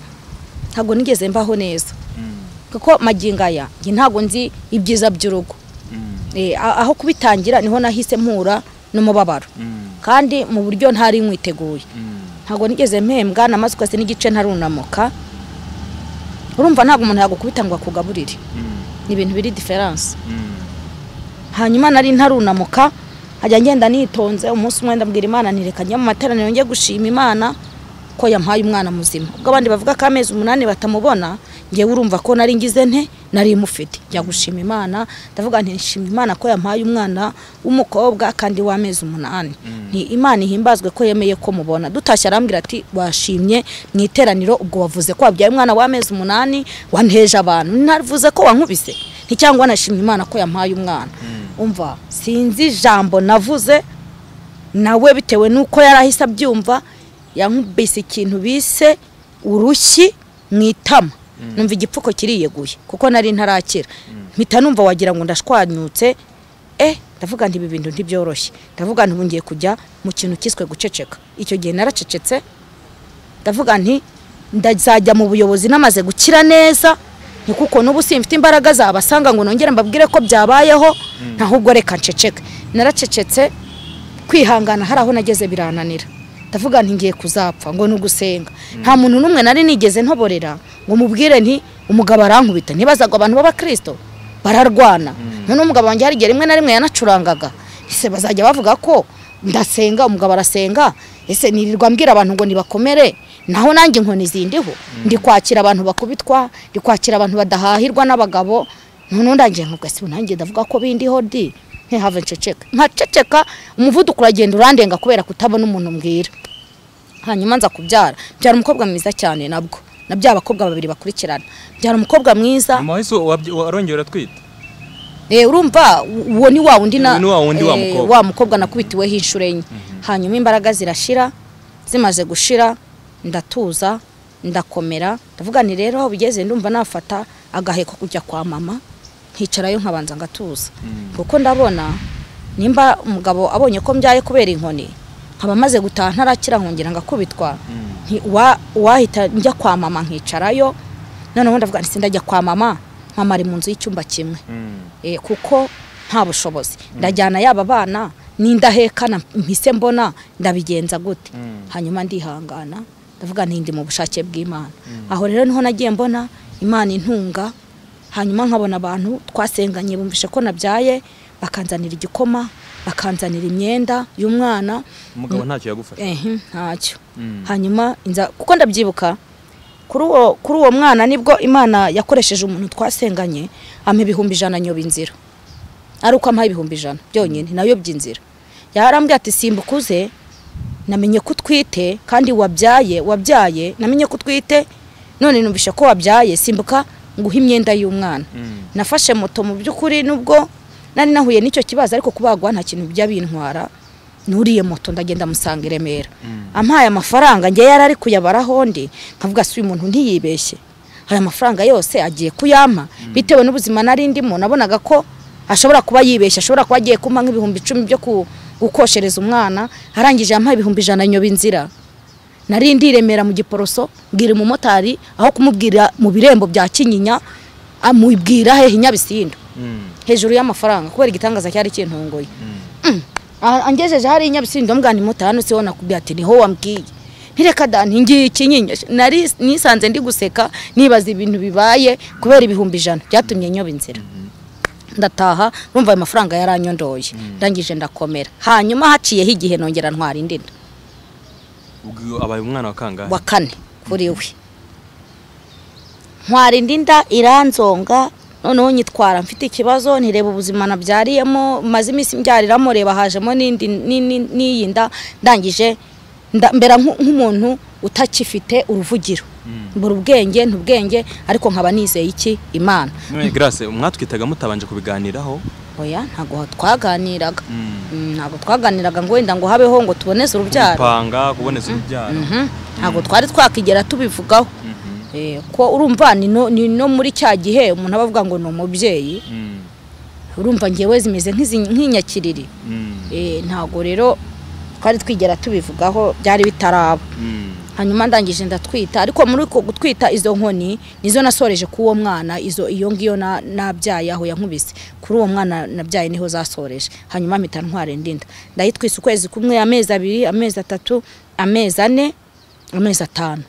ntabwo nigeze mbaho neza Mm. kuko magingo aya njye ntabwo nzi ibyiza by'urugo Mm. Eh, a- aho kubitangira niho nahise mpura n'umubabaro Mm. kandi mu buryo ntari mwiteguye Mm. ntabwo nigeze mpembwa namaze ukwezi n'igice ntarunamuka urumva ntabwo umuntu yagukubita ngo akugaburire Mm. ni ibintu biri diferanse Mm. hanyuma nari ntarunamuka nkajya ngenda nitonze umunsi umwe ndabwira imana ntireka njya mu materaniro njye gushima imana ko yampaye umwana muzima ubwo abandi bavuga ko amezi umunani batamubona ngewe urumva ko nari ngize nte nari mufite njya gushima imana ndavuga nti nshima imana ko yampaye umwana w'umukobwa kandi w'amezi umunani ni imana ihimbazwe ko yemeye ko mubona dutashye arambwira ati washimye mu iteraniro ubwo wavuze ko wabyaye umwana w'amezi umunani wanteje abantu ntavuze ko wankubise nticyangwa nashimye imana ko yampaye umwana umva sinzi ijambo navuze nawe bitewe n'uko yari ahise abyumva yankubise ikintu bise urushyi mu itama numva igipfuko kiriyeguye kuko nari ntarakira mpita numva wagira ngo ndashwanyutse eh ndavuga nti ibi bintu ntibyoroshye ndavuga nti ubu ngiye kujya mu kintu kiswe guceceka icyo gihe naracecetse ndavuga nti ndazajya mu buyobozi namaze gukira neza ni kuko n'ubu simfite imbaraga zabasanga ngo nongere mbabwire ko byabayeho ntahubwo reka nceceke naracecetse kwihangana hari aho nageze birananira ndavuga nti ngiye kuzapfa ngo ni ugusenga nta muntu n'umwe nari nigeze ntoborera ngo mubwire nti umugabo arankubita ntibazagwa abantu b'abakirisito bararwana noneho umugabo wanjye hari igihe rimwe na rimwe yanacurangaga ese bazajya bavuga ko ndasenga umugabo arasenga ese nirirwa mbwira abantu ngo nibakomere naho nanjye inkoni zindiho ndi kwakira abantu bakubitwa ndi kwakira abantu badahahirwa n'abagabo noneho ndangiye nkavuga si ubu nanjye ndavuga ko bindiho di ntihave nceceka nkaceceka umuvuduko uragenda urandenga kubera kutabona umuntu mbwira hanyuma nza kubyara byara umukobwa mwiza cyane nabwo na bya bakobwa babiri bakurikirana byara umukobwa mwiza mama wese wabye- warongeye uratwita Eh, urumva uwo ni wa wundi na Ni wa wundi wa eh, mukobwa. wa mukobwa nakubitiweho inshuro enye hanyuma imbaraga zirashira zimaze gushira ndatuza ndakomera ndavuga nti rero aho bigeze ndumva nafata agaheko kujya kwa mama nkicarayo nkabanza ngatuza kuko ndabona nimba umugabo abonye ko mbyaye kubera inkoni nkaba maze gutaha ntarakira nkongera ngakubitwa nti- wa- wahita njya kwa mama nkicarayo noneho ndavuga nti sindajya kwa mama mama ari mu nzu y'icyumba kimwe Eh, kuko nta bushobozi ndajyana yaba bana n'indahekana mpise mbona ndabigenza gute hanyuma ndihangana ndavuga nti ndi mu bushake bw'imana aho rero niho nagiye mbona imana intunga hanyuma nkabona abantu twasenganye bumvishe ko nabyaye bakanzanira igikoma bakanzanira imyenda y'umwana umugabo ntacyo yagufasha ehe ntacyo Mm. hanyuma inza kuko ndabyibuka kuri uwo kuri uwo mwana nibwo imana yakoresheje umuntu twasenganye ampa ibihumbi ijana nyoba inzira ari uko ampaye ibihumbi ijana byonyine nayo by'inzira yarambwiye ati simbuka uze namenye ko utwite kandi wabyaye wabyaye namenye ko utwite none numvise ko wabyaye simbuka nguhe imyenda y'umwana Mm. nafashe moto mu by'ukuri nubwo nari nahuye n'icyo kibazo ariko kubagwa nta kintu bijya bintwara nuriye moto ndagenda musanga i remera ampaye amafaranga njye yari ari kuyabaraho ndi nkavuga si uyu muntu ntiyibeshye aya mafaranga yose agiye kuyampa bitewe n'ubuzima nari ndimo nabonaga ko ashobora kuba yibeshye ashobora kuba agiye kumpa nk'ibihumbi icumi byo ku- gukoshereza umwana arangije yampaye ibihumbi ijana nyoba inzira nari ndiremera mu giporoso mbwira umumotari aho kumubwira mu birembo bya kinyinya amubwira hehe inyabisindo Mm. hejuru y'amafaranga kubera igitangaza cyari kintunguye Mm. Ah, angejeje hari inyabisindo mbwana imota hano siho nakubwiye ati niho wambwiye ntireka da ntingiye ikinyinya nari nisanze ndi guseka nibaza ibintu bibaye kubera ibihumbi ijana byatumye nyoba inzira ndataha numva ayo mafaranga yaranyondoye ndangije ndakomera hanyuma haciyeho igihe nongera ntwara indi nda Ubwo abaye umwana wa kangahe wa kane kuri we ntwara indi nda iranzonga noneho nyitwara mfite ikibazo ntireba ubuzima nabyariyemo maze iminsi mbyariramo reba hajemo n'indi ni- ni- n'iyi nda ndangije nda- mbera nk'u- nk'umuntu utakifite uruvugiro mbura ubwenge ntubwenge ariko nkaba nizeye iki imana None Grace mwatwitaga mutabanje kubiganiraho oya ntabwo twaganiraga Mm. Mm, ntabwo twaganiraga ngo wenda ngo habeho ngo tuboneze urubyaro gupanga kuboneza urubyaro Mhm. ntabwo twari twakigera tubivugaho Mhm. Eh, ko urumva ni no, ni no muri cya gihe umuntu aba avuga ngo ni umubyeyi Mm. urumva ngewe zimeze nk'izi- nk'inyakiriri Mm. Eh, ntabwo rero twari twigera tubivugaho byari bitaraba Mm. hanyuma ndangije ndatwita ariko muri uko gutwita izo nkoni nizo nasoreje k'uwo mwana izo iyo ngiyo na- nabyaye aho yankubise kuri uwo mwana nabyaye niho zasoreje hanyuma mpita ntwara indi nda ndayitwise ukwezi kumwe amezi abiri amezi atatu amezi ane amezi atanu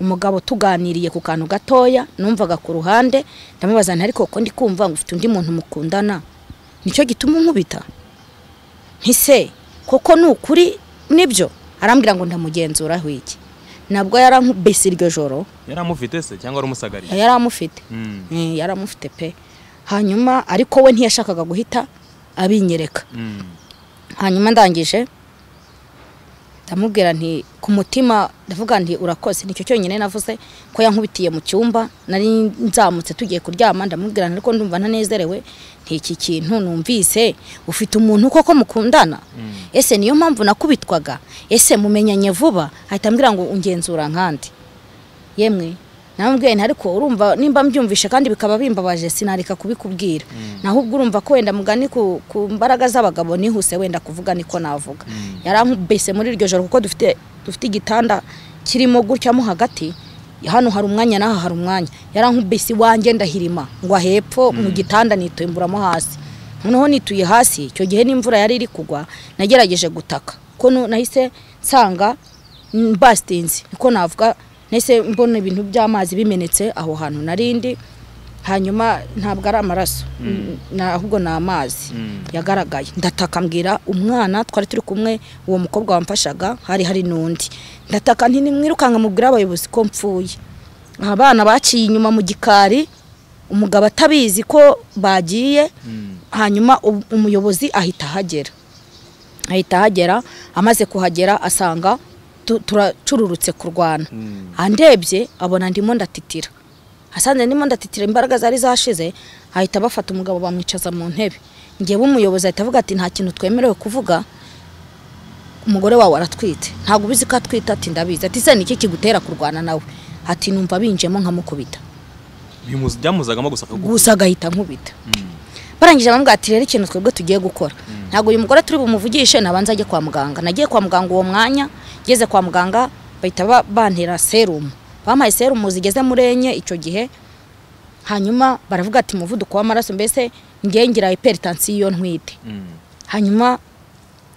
umugabo tuganiriye ku kantu gatoya numvaga ku ruhande ndamubaza nti ariko ko ndi kumva ngo ufite undi muntu mukundana nicyo gituma unkubita ntise koko ni ukuri nibyo arambwira ngo ndamugenzuraho iki nabwo yarankubise iryo joro yaramufite se cyangwa aramusagariye yari amufite Mm. Eh, yari amufite pe hanyuma ariko we ntiyashakaga guhita abinyereka Mm. hanyuma ndangije ndamubwira nti ku mutima ndavuga nti urakoze nicyo cyonyine navuze ko yankubitiye mu cyumba nari nzamutse tugiye kuryama ndamubwira nti ariko ndumva ntanezerewe nk'iki kintu numvise ufite umuntu koko mukundana ese niyo mpamvu nakubitwaga ese mumenyanye vuba ahita ambwira ngo ungenzura nkandi yemwe namubwiye nti ariko urumva nimba mbyumvishe kandi bikaba bimbabaje sinareka kubikubwira naho ubwo urumva ko wenda mugani ku, ku mbaraga z'abagabo nihuse wenda kuvuga niko navuga yarankubise muri iryo joro kuko dufite dufite igitanda kirimo gutya mo hagati hano hari umwanya n'aha hari umwanya yarankubise iwanjye ndahirima ngwa hepfo mu gitanda nitumburamo hasi noneho nituye hasi icyo gihe n'imvura yari iri kugwa nagerageje gutaka ko nu- nahise nsanga mbasitinzi niko navuga nahise mbona ibintu by'amazi bimenetse aho hantu narindi hanyuma ntabwo ari amaraso na- ahubwo ni amazi Mm. yagaragaye ndataka mbwira umwana twari turi kumwe uwo mukobwa wamfashaga hari hari n'undi ndataka nti nimwirukanka mubwire abayobozi ko mpfuye abana baciye inyuma mu gikari umugabo atabizi ko bagiye Mm. hanyuma u- umuyobozi ahita ahagera ahita ahagera amaze kuhagera asanga tu- turacururutse kurwana Mm. andebye abona ndimo ndatitira asanze ndimo ndatitira imbaraga zari zashize ahita bafata umugabo bamwicaza mu ntebe ngewe umuyobozi ahita avuga ati nta kintu twemerewe kuvuga umugore wawe aratwite ntabwo ubizi ko atwite ati ndabizi ati se niki kigutera kurwana nawe ati numva binjiyemo nkamukubita Bimuzi- byamuzagamo gusa akagufi. gusa agahita nkubita Mm. barangije bamubwira ati rero ikintu twebwe tugiye gukora ntabwo uyu mugore turi bumuvugishe nabanza ajye kwa muganga nagiye kwa muganga uwo mwanya ngeze kwa muganga bahita ba- bantera serumu bampaye serumu zigeze muri enye icyo gihe hanyuma baravuga ati umuvuduko w'amaraso mbese ngewe ngira hypertension iyo ntwite Mm. hanyuma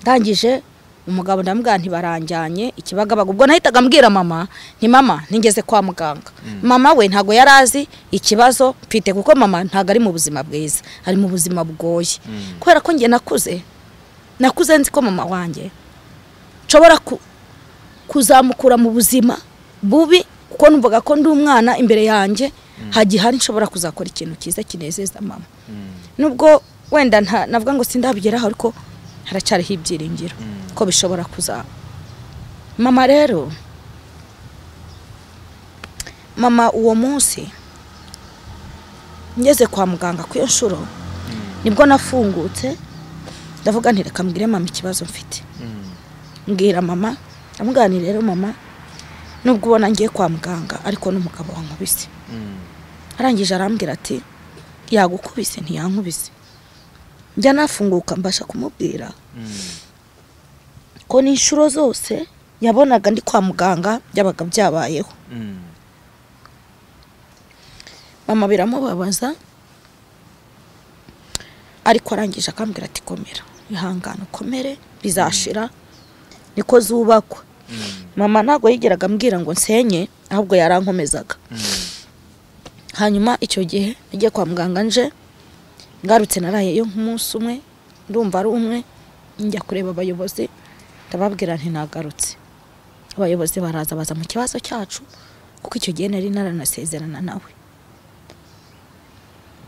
ndangije umugabo ndamubwira ntibaranjyanye ikibagabaga ubwo nahitaga mbwira mama nti mama ntigeze kwa muganga mama we ntabwo yari azi ikibazo mfite kuko mama ntabwo ari mu buzima bwiza ari mu buzima bugoye Mm. kubera ko njye nakuze nakuze nzi ko mama wanjye nshobora ku- kuzamukura mu buzima bubi kuko numvaga ko ndi umwana imbere yanjye hagihari nshobora kuzakora ikintu cyiza kinezeza mama Mm. nubwo wenda nta- navuga ngo sindabigeraho ariko haracyariho ibyiringiro ko bishobora kuzaba mama rero mama uwo munsi ngeze kwa muganga ku iyo nshuro nibwo nafungutse ndavuga nti reka mbwire mama ikibazo mfite Mm. mbwira mama ndamuganira rero mama nubwo ubona ngiye kwa muganga ariko n'umugabo wankubise Mm. arangije arambwira ati yagukubise ntiyankubise njya nafunguka mbasha kumubwira Mm. ko n'inshuro zose yabonaga ndi kwa muganga byabaga byabayeho Mm. mama biramubabaza ariko arangije akambwira ati komera ihangane ukomere bizashira niko zubakwa Mm. mama ntabwo yigeraga ambwira ngo nsenye ahubwo yarankomezaga Mm. hanyuma icyo gihe nagiye kwa muganga nje ngarutse narayeyo nk'umunsi umwe ndumva ari umwe njya kureba abayobozi ndababwira nti nagarutse abayobozi baraza baza mu kibazo cyacu kuko icyo gihe nari naranasezerana nawe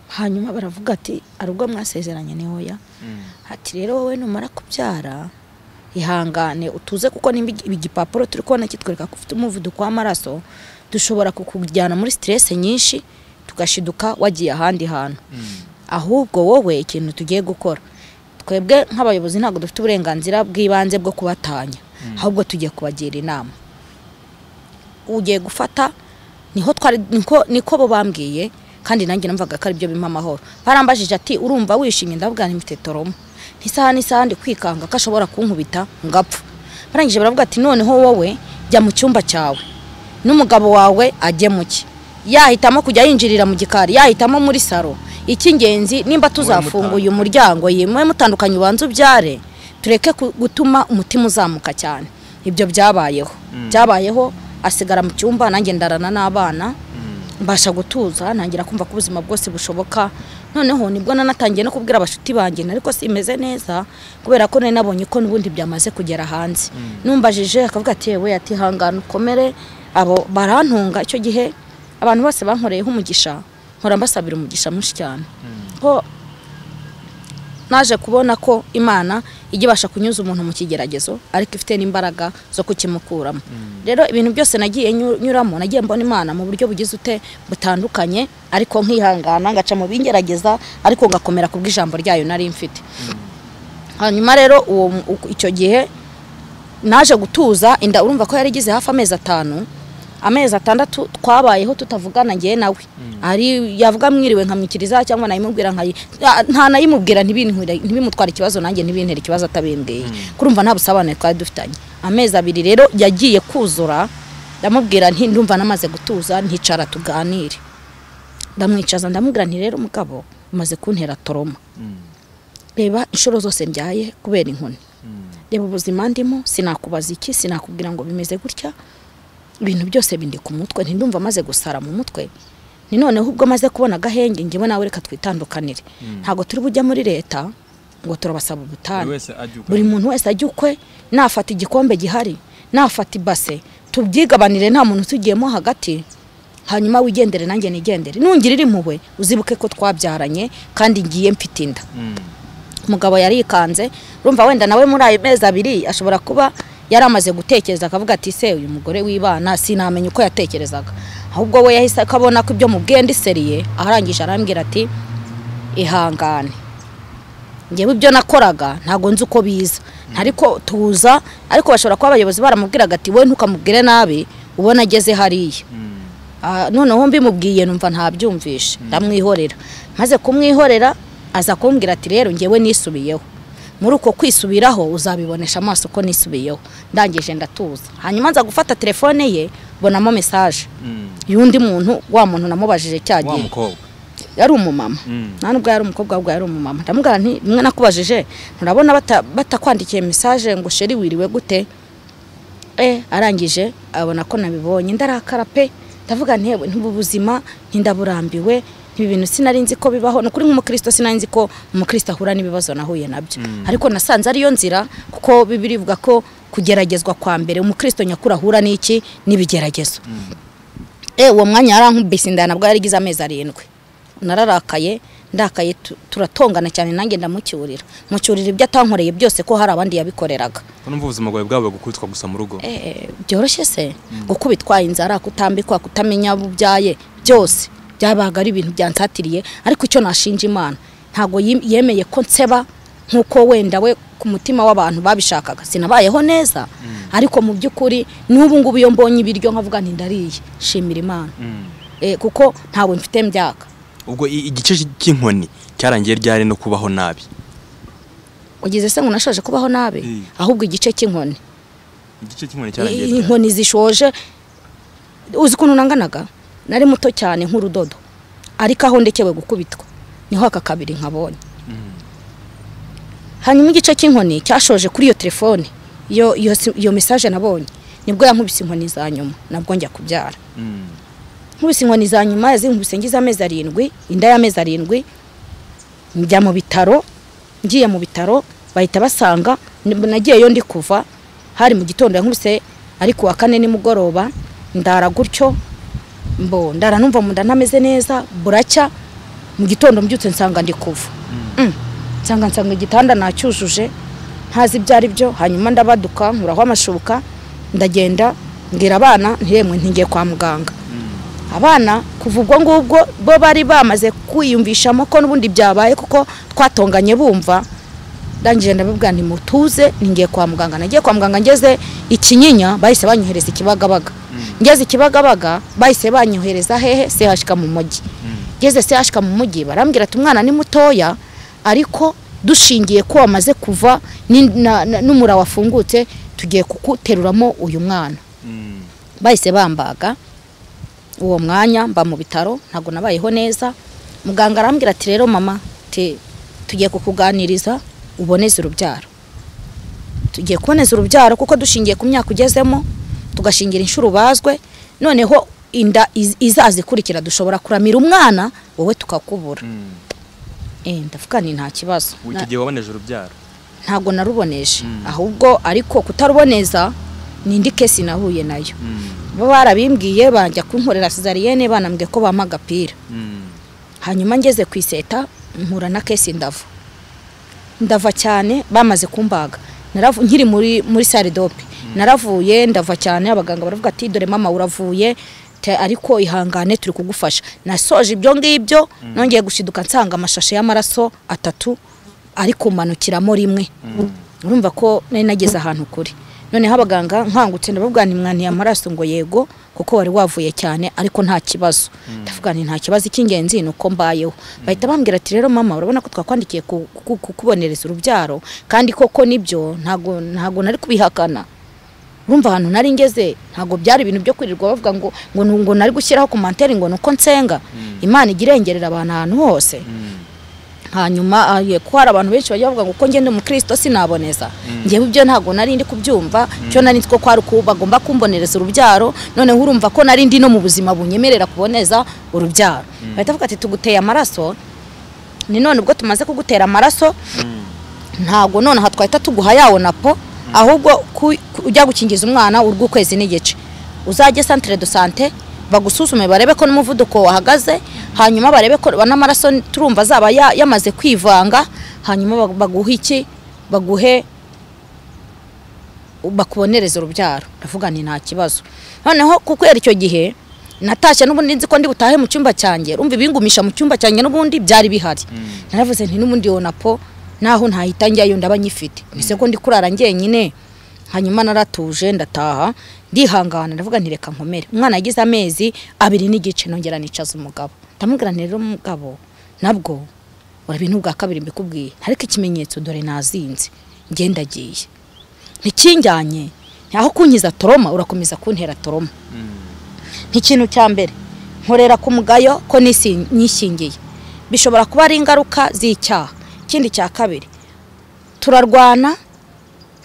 hanyuma baravuga ati ari ubwo mwasezeranye ni hoya Mm. ati rero wowe numara kubyara ihangane utuze kuko nimba igi- igipapuro turi kubona kitwereka ko ufite umuvuduko w'amaraso dushobora kukujyana muri siteresi nyinshi tugashiduka wagiye ahandi hantu Mm. ahubwo wowe ikintu tugiye gukora twebwe nk'abayobozi ntabwo dufite uburenganzira bw'ibanze bwo kubatanya ahubwo tugiye kubagira inama ugiye gufata niho twari niko niko bo bambwiye kandi nanjye numvaga ko aribyo bimpa amahoro barambajije ati urumva wishimye ndabwira ntimfite toromo n'isaha n'isaha ndi kwikanga ko ashobora kunkubita ngapfa barangije baravuga ati noneho wowe jya mu cyumba cyawe n'umugabo wawe ajye mu cye yahitamo kujya yinjirira mu gikari yahitamo muri saro icy'ingenzi nimba tuzafunguye umuryango yemewe mutandukanye ubanza ubyare tureke ku- gutuma umutima uzamuka cyane ibyo byabayeho byabayeho asigara mu cyumba nanjye ndarana n'abana mbasha gutuza ntangira kumva ko ubuzima bwose bushoboka noneho nibwo nanatangiye no kubwira abashuti banjye ariko simeze neza kubera ko nari nabonye ko n'ubundi byamaze kugera hanze numbajije akavuga ati yewe ati hangana ukomere abo barantunga icyo gihe abantu bose bankoreyeho umugisha nkora mbasabira umugisha mwinshi cyane ko naje kubona ko imana ijya ibasha kunyuza umuntu mu kigeragezo ariko ifite n'imbaraga zo kukimukuramo rero ibintu byose nagiye nyu- nyuramo nagiye mbona imana mu buryo bugize ute butandukanye ariko nkihangana ngaca mu bingerageza ariko ngakomera ku bw'ijambo ryayo nari mfite hanyuma rero uwo mu- uko- icyo gihe naje gutuza inda urumva ko yari igize hafi amezi atanu amezi atandatu twabayeho tutavugana ngewe nawe ari yavuga mwiriwe nkamwikiriza cyangwa nayimubwira nkayi nta- nta nayimubwira ntibinkwire- ntibimutware ikibazo nanjye ntibintere ikibazo atabimbwiye kurumva nta busabane twari dufitanye amezi abiri rero yagiye kuzura ndamubwira nti ndumva namaze gutuza nticara tuganire ndamwicaza ndamubwira nti rero mugabo umaze kuntera toroma Mm. reba inshuro zose mbyaye kubera inkoni Mm. reba ubuzima ndimo sinakubaza iki sinakubwira ngo bimeze gutya ibintu byose bindi ku mutwe ntindumva amaze gusara mu mutwe ni noneho ubwo amaze kubona agahenge ngewe nawe reka twitandukanire ntabwo turi bujya muri leta ngo turabasaba buri ubutane wese ajuka buri muntu wese ajya ukwe nafata igikombe gihari nafata ibase tubyigabanire nta muntu utugiyemo hagati hanyuma wigendere nanjye nigendere nungirira impuhwe uzibuke ko twabyaranye kandi ngiye mfite inda Mm. umugabo yarikanze urumva wenda nawe muri ayo mezi abiri ashobora kuba yari amaze gutekereza akavuga ati se uyu mugore w'ibana sinamenya uko yatekerezaga ahubwo we yahise akabona ko ibyo mubwiye ndiseriye arangije arambwira ati ihangane ngewe ibyo nakoraga ntabwo nzi uko biza ariko tuza ariko bashobora kuba abayobozi baramubwiraga ati wowe ntukamubwire nabi ubona ageze hariya Ah, noneho mbimubwiye numva ntabyumvishe ndamwihorera maze kumwihorera aza kumbwira ati rero ngewe nisubiyeho muri uko kwisubiraho uzabibonesha amaso ko nisubiyeho ndangije ndatuza hanyuma nza gufata telefone ye mbonamo mesaje y'undi muntu wa muntu namubajije cya wa gihe mukobwa yari umumama Mm. nta nubwo yari umukobwa ahubwo yari umumama ndamubwira nti mwe nakubajije nturabona bata- batakwandikiye mesaje ngo sheri wiriwe gute eh arangije abona ko nabibonye ndarakara pe ndavuga nti "Yewe, ntubu buzima ntindaburambiwe ibi bintu sinari nzi ko bibaho ni ukuri nk'umukristo sinari nzi ko umukristo ahura n'ibibazo nahuye nabyo ariko nasanze ariyo nzira kuko bibiri ivuga ko kugeragezwa kwa mbere umukristo nyakuri ahura n'iki n'ibigeragezo eh uwo mwanya yarankubise inda nabwo yarigize amezi arindwi nararakaye ndakaye tu- turatongana cyane nanjye ndamucyurira mucyurira ibyo atankoreye byose ko hari abandi yabikoreraga ko numva ubuzima bwawe bwabaga gukubitwa gusa mu rugo Eh, byoroshye se gukubitwa inzara kutambikwa kutamenya abo ubyaye byose byabaga ari ibintu byansatiriye ariko icyo nashinja imana ntabwo yim- yemeye ko nseba nk'uko wenda we ku mutima w'abantu babishakaga sinabayeho neza ariko mu by'ukuri n'ubu ngubu iyo mbonye ibiryo nkavuga nti ndariye shimira imana Mm. Eh, kuko ntabwo mfite mbyaka ubwo i- igice cy'inkoni cyarangiye ryari no kubaho nabi ugize se ngo nashoje kubaho nabi Mm. ahubwo igice cy'inkoni igice cy'inkoni cyarangiye ryari? inkoni zishoje uzi ukuntu nanganaga nari muto cyane nk'urudodo ariko aho ndekewe gukubitwa niho aka kabiri nkabonye hanyuma igice cy'inkoni cyashoje kuri iyo telefone iyo iyo si- iyo mesaje nabonye nibwo yankubise inkoni za nyuma nabwo njya kubyara Mm. nkubise inkoni za nyuma yazinkubise ngize amezi arindwi inda y'amezi arindwi njya mu bitaro ngiye mu bitaro bahita basanga n- nagiyeyo ndi kuva hari mu gitondo yankubise ari ku wa kane nimugoroba ndara gutyo mbo ndara numva mu nda ntameze neza buracya mu gitondo mbyutse nsanga ndi kuva Mm. nsanga nsanga igitanda nacyujuje ntazi ibyo ari byo hanyuma ndabaduka nkuraho amashuka ndagenda mbwira abana ntiyemwe ntigiye kwa muganga abana kuva ubwo ngubwo bo bari bamaze kwiyumvishamo ko n'ubundi byabaye kuko twatonganye bumva ndangije ndabibwira nti mutuze ningiye kwa muganga nagiye kwa muganga ngeze ikinyinya bahise banyohereza ikibagabaga ngeze ikibagabaga bahise banyohereza hehe sehashika mu mujyi ngeze sehashika mu mujyi barambwira ati umwana ni mutoya ariko dushingiye ko wamaze kuva ni- na- na- n'umura wafungutse tugiye kuguteruramo uyu mwana Mm. bahise bambaga uwo mwanya mba mu bitaro ntabwo nabayeho neza muganga arambwira ati rero mama te- tugiye kukuganiriza uboneze urubyaro tugiye kuboneza urubyaro kuko dushingiye ku myaka ugezemo tugashingira inshuro ubazwe noneho inda iz- izaza ikurikira dushobora kuramira umwana wowe tukakubura Mm. Eh, ndavuga nti nta kibazo Ubu Na- icyo gihe waboneje urubyaro ntabwo naruboneje ahubwo ariko kutaruboneza ni indi kesi nahuye nayo bo barabimbwiye bajya kunkorera sizariyene banambwiye ko bampa agapira Mm. hanyuma ngeze ku iseta mpura na kesi ndava ndava cyane bamaze kumbaga Naravu- nkiri muri muri sale dope naravuye ndava cyane abaganga baravuga ati dore mama uravuye te- ariko ihangane turi kugufasha nasoje ibyo ngibyo nongeye gushiduka nsanga amashashe y'amaraso atatu ari kumanukiramo rimwe urumva ko nari nageze ahantu kuri noneho abaganga nkangutse ndababwira nti mwantiye amaraso ngo yego kuko wari wavuye cyane ariko nta kibazo ndavuga nti nta kibazo icy'ingenzi ni uko mbayeho bahita bambwira ati rero mama urabona ko twakwandikiye ku- ku- kukubonereza urubyaro kandi koko nibyo ntago ntago nari kubihakana urumva ahantu nari ngeze ntago byari ibintu byo kwirirwa bavuga ngo ngo nu- ngo nari gushyiraho komantere ngo nuko nsenga imana igira irengerera abantu ahantu hose hanyuma ah, ye- ko hari abantu benshi bajya bavuga ngo uko ngende umukristo sinaboneza ngewe ibyo ntabwo nari ndi kubyumva cyo nari nzi ko kwari uku bagomba kumbonereza urubyaro noneho urumva ko nari ndi no mu buzima bunyemerera kuboneza urubyaro bahita bavuga ati tuguteye amaraso ni none ubwo tumaze kugutera amaraso ntabwo nonaha twahita tuguha yawo na po ahubwo ku- ku- ujya gukingiza umwana urw'ukwezi n'igice uzajye santire do sante bagusuzume barebe ko n'umuvuduko wahagaze hanyuma barebe ko n'amaraso turumva azaba ya- yamaze kwivanga hanyuma bagu- baguhe iki baguhe bakubonereza urubyaro ndavuga nti nta kibazo noneho ku kwera icyo gihe natashye n'ubundi nzi ko ndi butahe mu cyumba cyanjye urumva ibingumisha mu cyumba cyanjye n'ubundi byari bihari naravuze nti n'ubundi yonapo naho ntahita njyayo ndaba nyifite ese ko ndi kurara njyenyine hanyuma naratuje ndataha ndihangana ndavuga nti reka nkomere umwana yagize amezi abiri n'igice nongera nicaza umugabo ndamubwira nti rero umugabo nabwo urabintu bwa kabiri mbikubwiye ariko ikimenyetso dore nazinze ngenda agiye ntikinjyanye ntaho kunkiza toroma urakomeza kuntera toroma nk'ikintu cya mbere nkorera ku mugayo ko nisi- nishingiye bishobora kuba ari ingaruka z'icyaha ikindi cya kabiri turarwana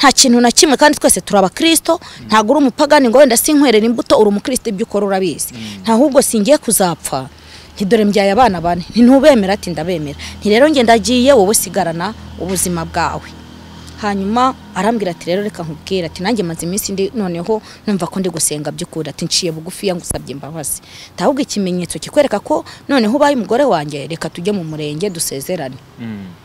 nta kintu na kimwe kandi twese turi abakirisito ntabwo uri umupagani ngo wenda sinkwerera imbuto uri umukristo ibyo ukora urabizi nta ahubwo singiye kuzapfa ntidore mbyaye abana bane ntintubemera ati ndabemera nti rero nge ndagiye wowe sigarana ubuzima bwawe hanyuma arambwira ati rero reka nkubwire ati nanjye maze iminsi ndi noneho numva ko ndi gusenga by'ukuri ati nciye bugufi ngusabye imbabazi ahubwo ikimenyetso kikwereka ko noneho ubaye umugore wanjye reka tujye mu murenge dusezerane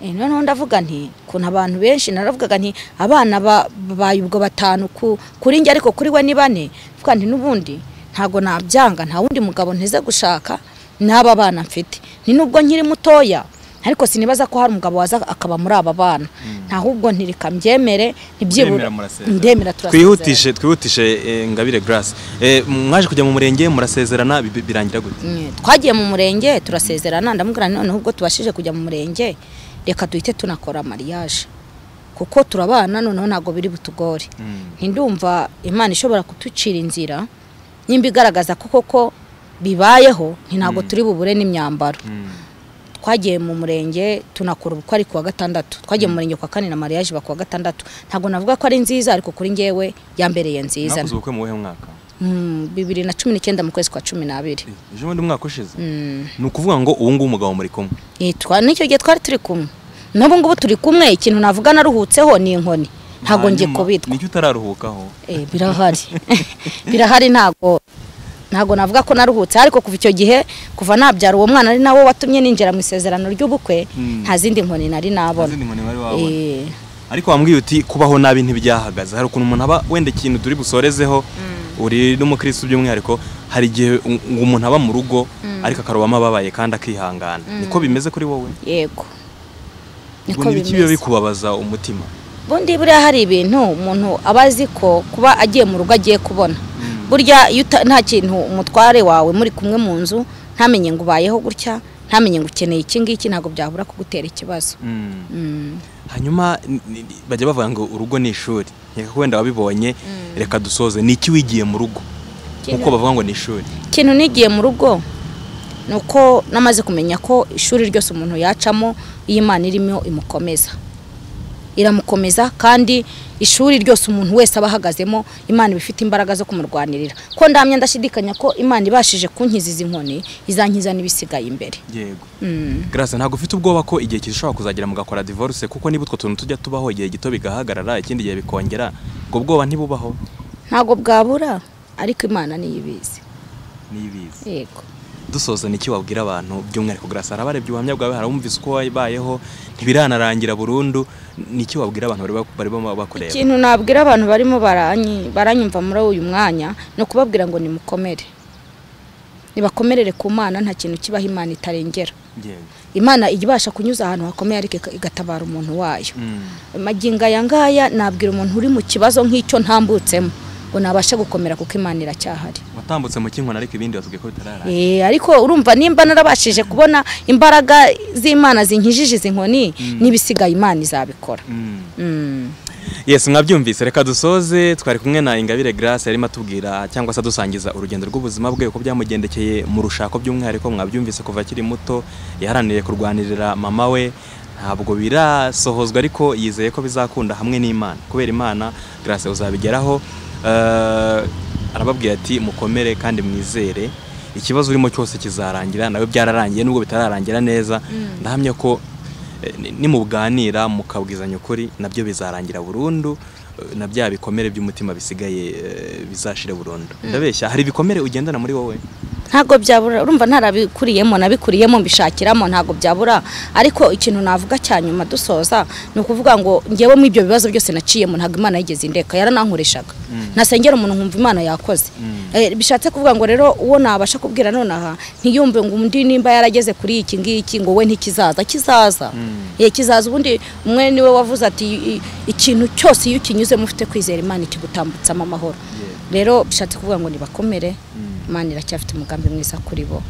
Eh, noneho ndavuga nti kuntu abantu benshi naravugaga nti abana ba- babaye ubwo batanu ku- kuri njye ariko kuri we ni bane mvuga nti n'ubundi ntabwo nabyanga nta wundi mugabo nteze gushaka n'aba bana mfite ni nubwo nkiri mutoya ariko sinibaza ko hari umugabo waza akaba muri aba bana ntahubwo ntireka mbyemere ntibyibura Muremera murasezera. ndemera turasezerana. twihutishe twihutishe eh, ngabire grace Eh, mwaje kujya mu murenge murasezerana bi- bi- birangira gute Mm, twagiye mu murenge turasezerana ndamubwira nti noneho ubwo tubashije kujya mu murenge reka duhite tunakora mariage kuko turabana noneho ntabwo biri butugore ntindumva imana ishobora kuducira inzira nimba igaragaza ko koko bibayeho nti ntabwo turi bubure n'imyambaro twagiye mu murenge tunakora ubukwe ari kuwa gatandatu twagiye mu murenge kwa kane na mariage ba kuwa gatandatu ntabwo navuga ko ari nziza ariko kuri njyewe yambereye nziza mwakoze ubukwe mu wuhe mwaka Mm, bibiri na cumi n'icyenda mu kwezi kwa cumi n'abiri Eh, ejo bundi umwaka ushize Mm. ni ukuvuga ngo ubu ngubu umugabo muri kumwe Eh, twa n'icyo gihe twari turi kumwe n'ubu ngubu turi kumwe ikintu navuga naruhutseho ni inkoni ntabwo njye Hanyuma, kubitwa nicyo utararuhukaho Eh, birahari birahari ntabwo ntabwo navuga ko naruhutse ariko kuva icyo gihe kuva nabyara uwo mwana ari nawo watumye ninjira mu isezerano ry'ubukwe Mm. nta zindi nkoni nari nabona Nta zindi nkoni wari wabona. Eh, ariko wambwiye uti kubaho nabi ntibyahagaze hari ukuntu umuntu aba wenda ikintu turi busorezeho uri n'umukristo by'umwihariko hari igihe u- ngo umuntu aba mu rugo ariko akarobamo ababaye kandi akihangana niko bimeze kuri wowe yego ubwo niko ni ibiki biba bimeze bikubabaza umutima bundi buriya hari ibintu umuntu aba azi ko kuba agiye mu rugo agiye kubona burya iyo uta- nta kintu umutware wawe muri kumwe mu nzu ntamenye ngo ubayeho gutya ntamenye ngo ukeneye iki ngiki ntabwo byabura kugutera ikibazo Mm. Mm. hanyuma ni- ni- bajya bavuga ngo urugo ni ishuri reka ko wenda wabibonye reka dusoze ni iki wigiye mu rugo nkuko bavuga ngo ni ishuri ikintu nigiye mu rugo ni uko namaze kumenya ko ishuri ryose umuntu yacamo iyo imana irimo imukomeza iramukomeza kandi ishuri ryose umuntu wese aba ahagazemo imana iba ifite imbaraga zo kumurwanirira ko ndamya ndashidikanya ko imana ibashije kunkiza izi nkoni izankiza n'ibisigaye imbere yego Mm. Grace ntabwo ufite ubwoba ko igihe kizishobora kuzagera mugakora divorce kuko niba utwo tuntu tujya tubaho igihe gito bigahagarara ikindi gihe bikongera ubwo bwoba ntibubaho ntabwo bwabura ariko imana niyo ibizi nibizi yego dusoza ni iki wabwira abantu by'umwihariko Grace hari abarebye ubuhamya bwawe hari abumvise uko wabayeho ntibiranarangira burundu ni iki wabwira abantu bari ba- bari barimo bakureba ikintu nabwira abantu barimo baranyi- baranyumva muri uyu mwanya ni ukubabwira ngo nimukomere nibakomerere ku mana nta kintu kibaho imana itarengera Yego. imana ijya ibasha kunyuza ahantu hakomeye ariko ika- igatabara umuntu wayo Mm. magingo aya ngaya nabwira umuntu uri mu kibazo nk'icyo ntambutsemo ngo nabashe gukomera kuko imana iracyahari watambutse mu kinkono ariko ibindi watubwiye ko bitararanga Eh, ariko urumva nimba narabashije kubona imbaraga z'imana zinkijije izi nkoni n'ibisigaye imana izabikora Mm. Mm. yes mwabyumvise reka dusoze twari kumwe na ingabire grace yarimo atubwira cyangwa se adusangiza urugendo rw'ubuzima bwe uko byamugendekeye mu rushako by'umwihariko mwabyumvise kuva akiri muto yaharaniye kurwanirira mama we ntabwo birasohozwa ariko yizeye ko bizakunda hamwe n'imana kubera imana grace uzabigeraho Eh, arababwira ati mukomere kandi mwizere ikibazo urimo cyose kizarangira nawe byararangiye nubwo bitararangira neza ndahamya ko Eh, ni- nimuganira mukabwizanya ukuri nabyo bizarangira burundu eh, na bya bikomere by'umutima bisigaye eh, bizashire burundu ndabeshya hari ibikomere ugendana muri wowe ntabwo byabura urumva ntarabikuriyemo nabikuriyemo mbishakiramo ntabwo byabura ariko ikintu navuga cya nyuma dusoza ni ukuvuga ngo ngewe mu ibyo bibazo byose naciyemo ntabwo imana yigeze indeka yaranankoreshaga ntasengera umuntu nkumva imana yakoze Eh, bishatse kuvuga ngo rero uwo nabasha kubwira nonaha ntiyumve ngo undi nimba yarageze kuri iki ngiki ngo we ntikizaza kizaza Eh, kizaza ubundi umwe niwe wavuze ati "I- i- ikintu cyose iyo ukinyuzemo ufite kwizera imana ikigutambutsamo amahoro rero bishatse kuvuga ngo nibakomere imana iracyafite umugambi mwiza kuri bo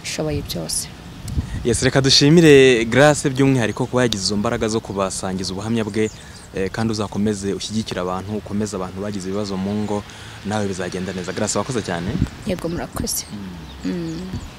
ishoboye byose Yes, reka dushimire Grace by'umwihariko kuba yagize izo mbaraga zo kubasangiza ubuhamya bwe eh, kandi uzakomeze ushyigikira abantu ukomeze abantu bagize ibibazo mu ngo nawe bizagenda neza Grace wakoze cyane yego murakoze Mm.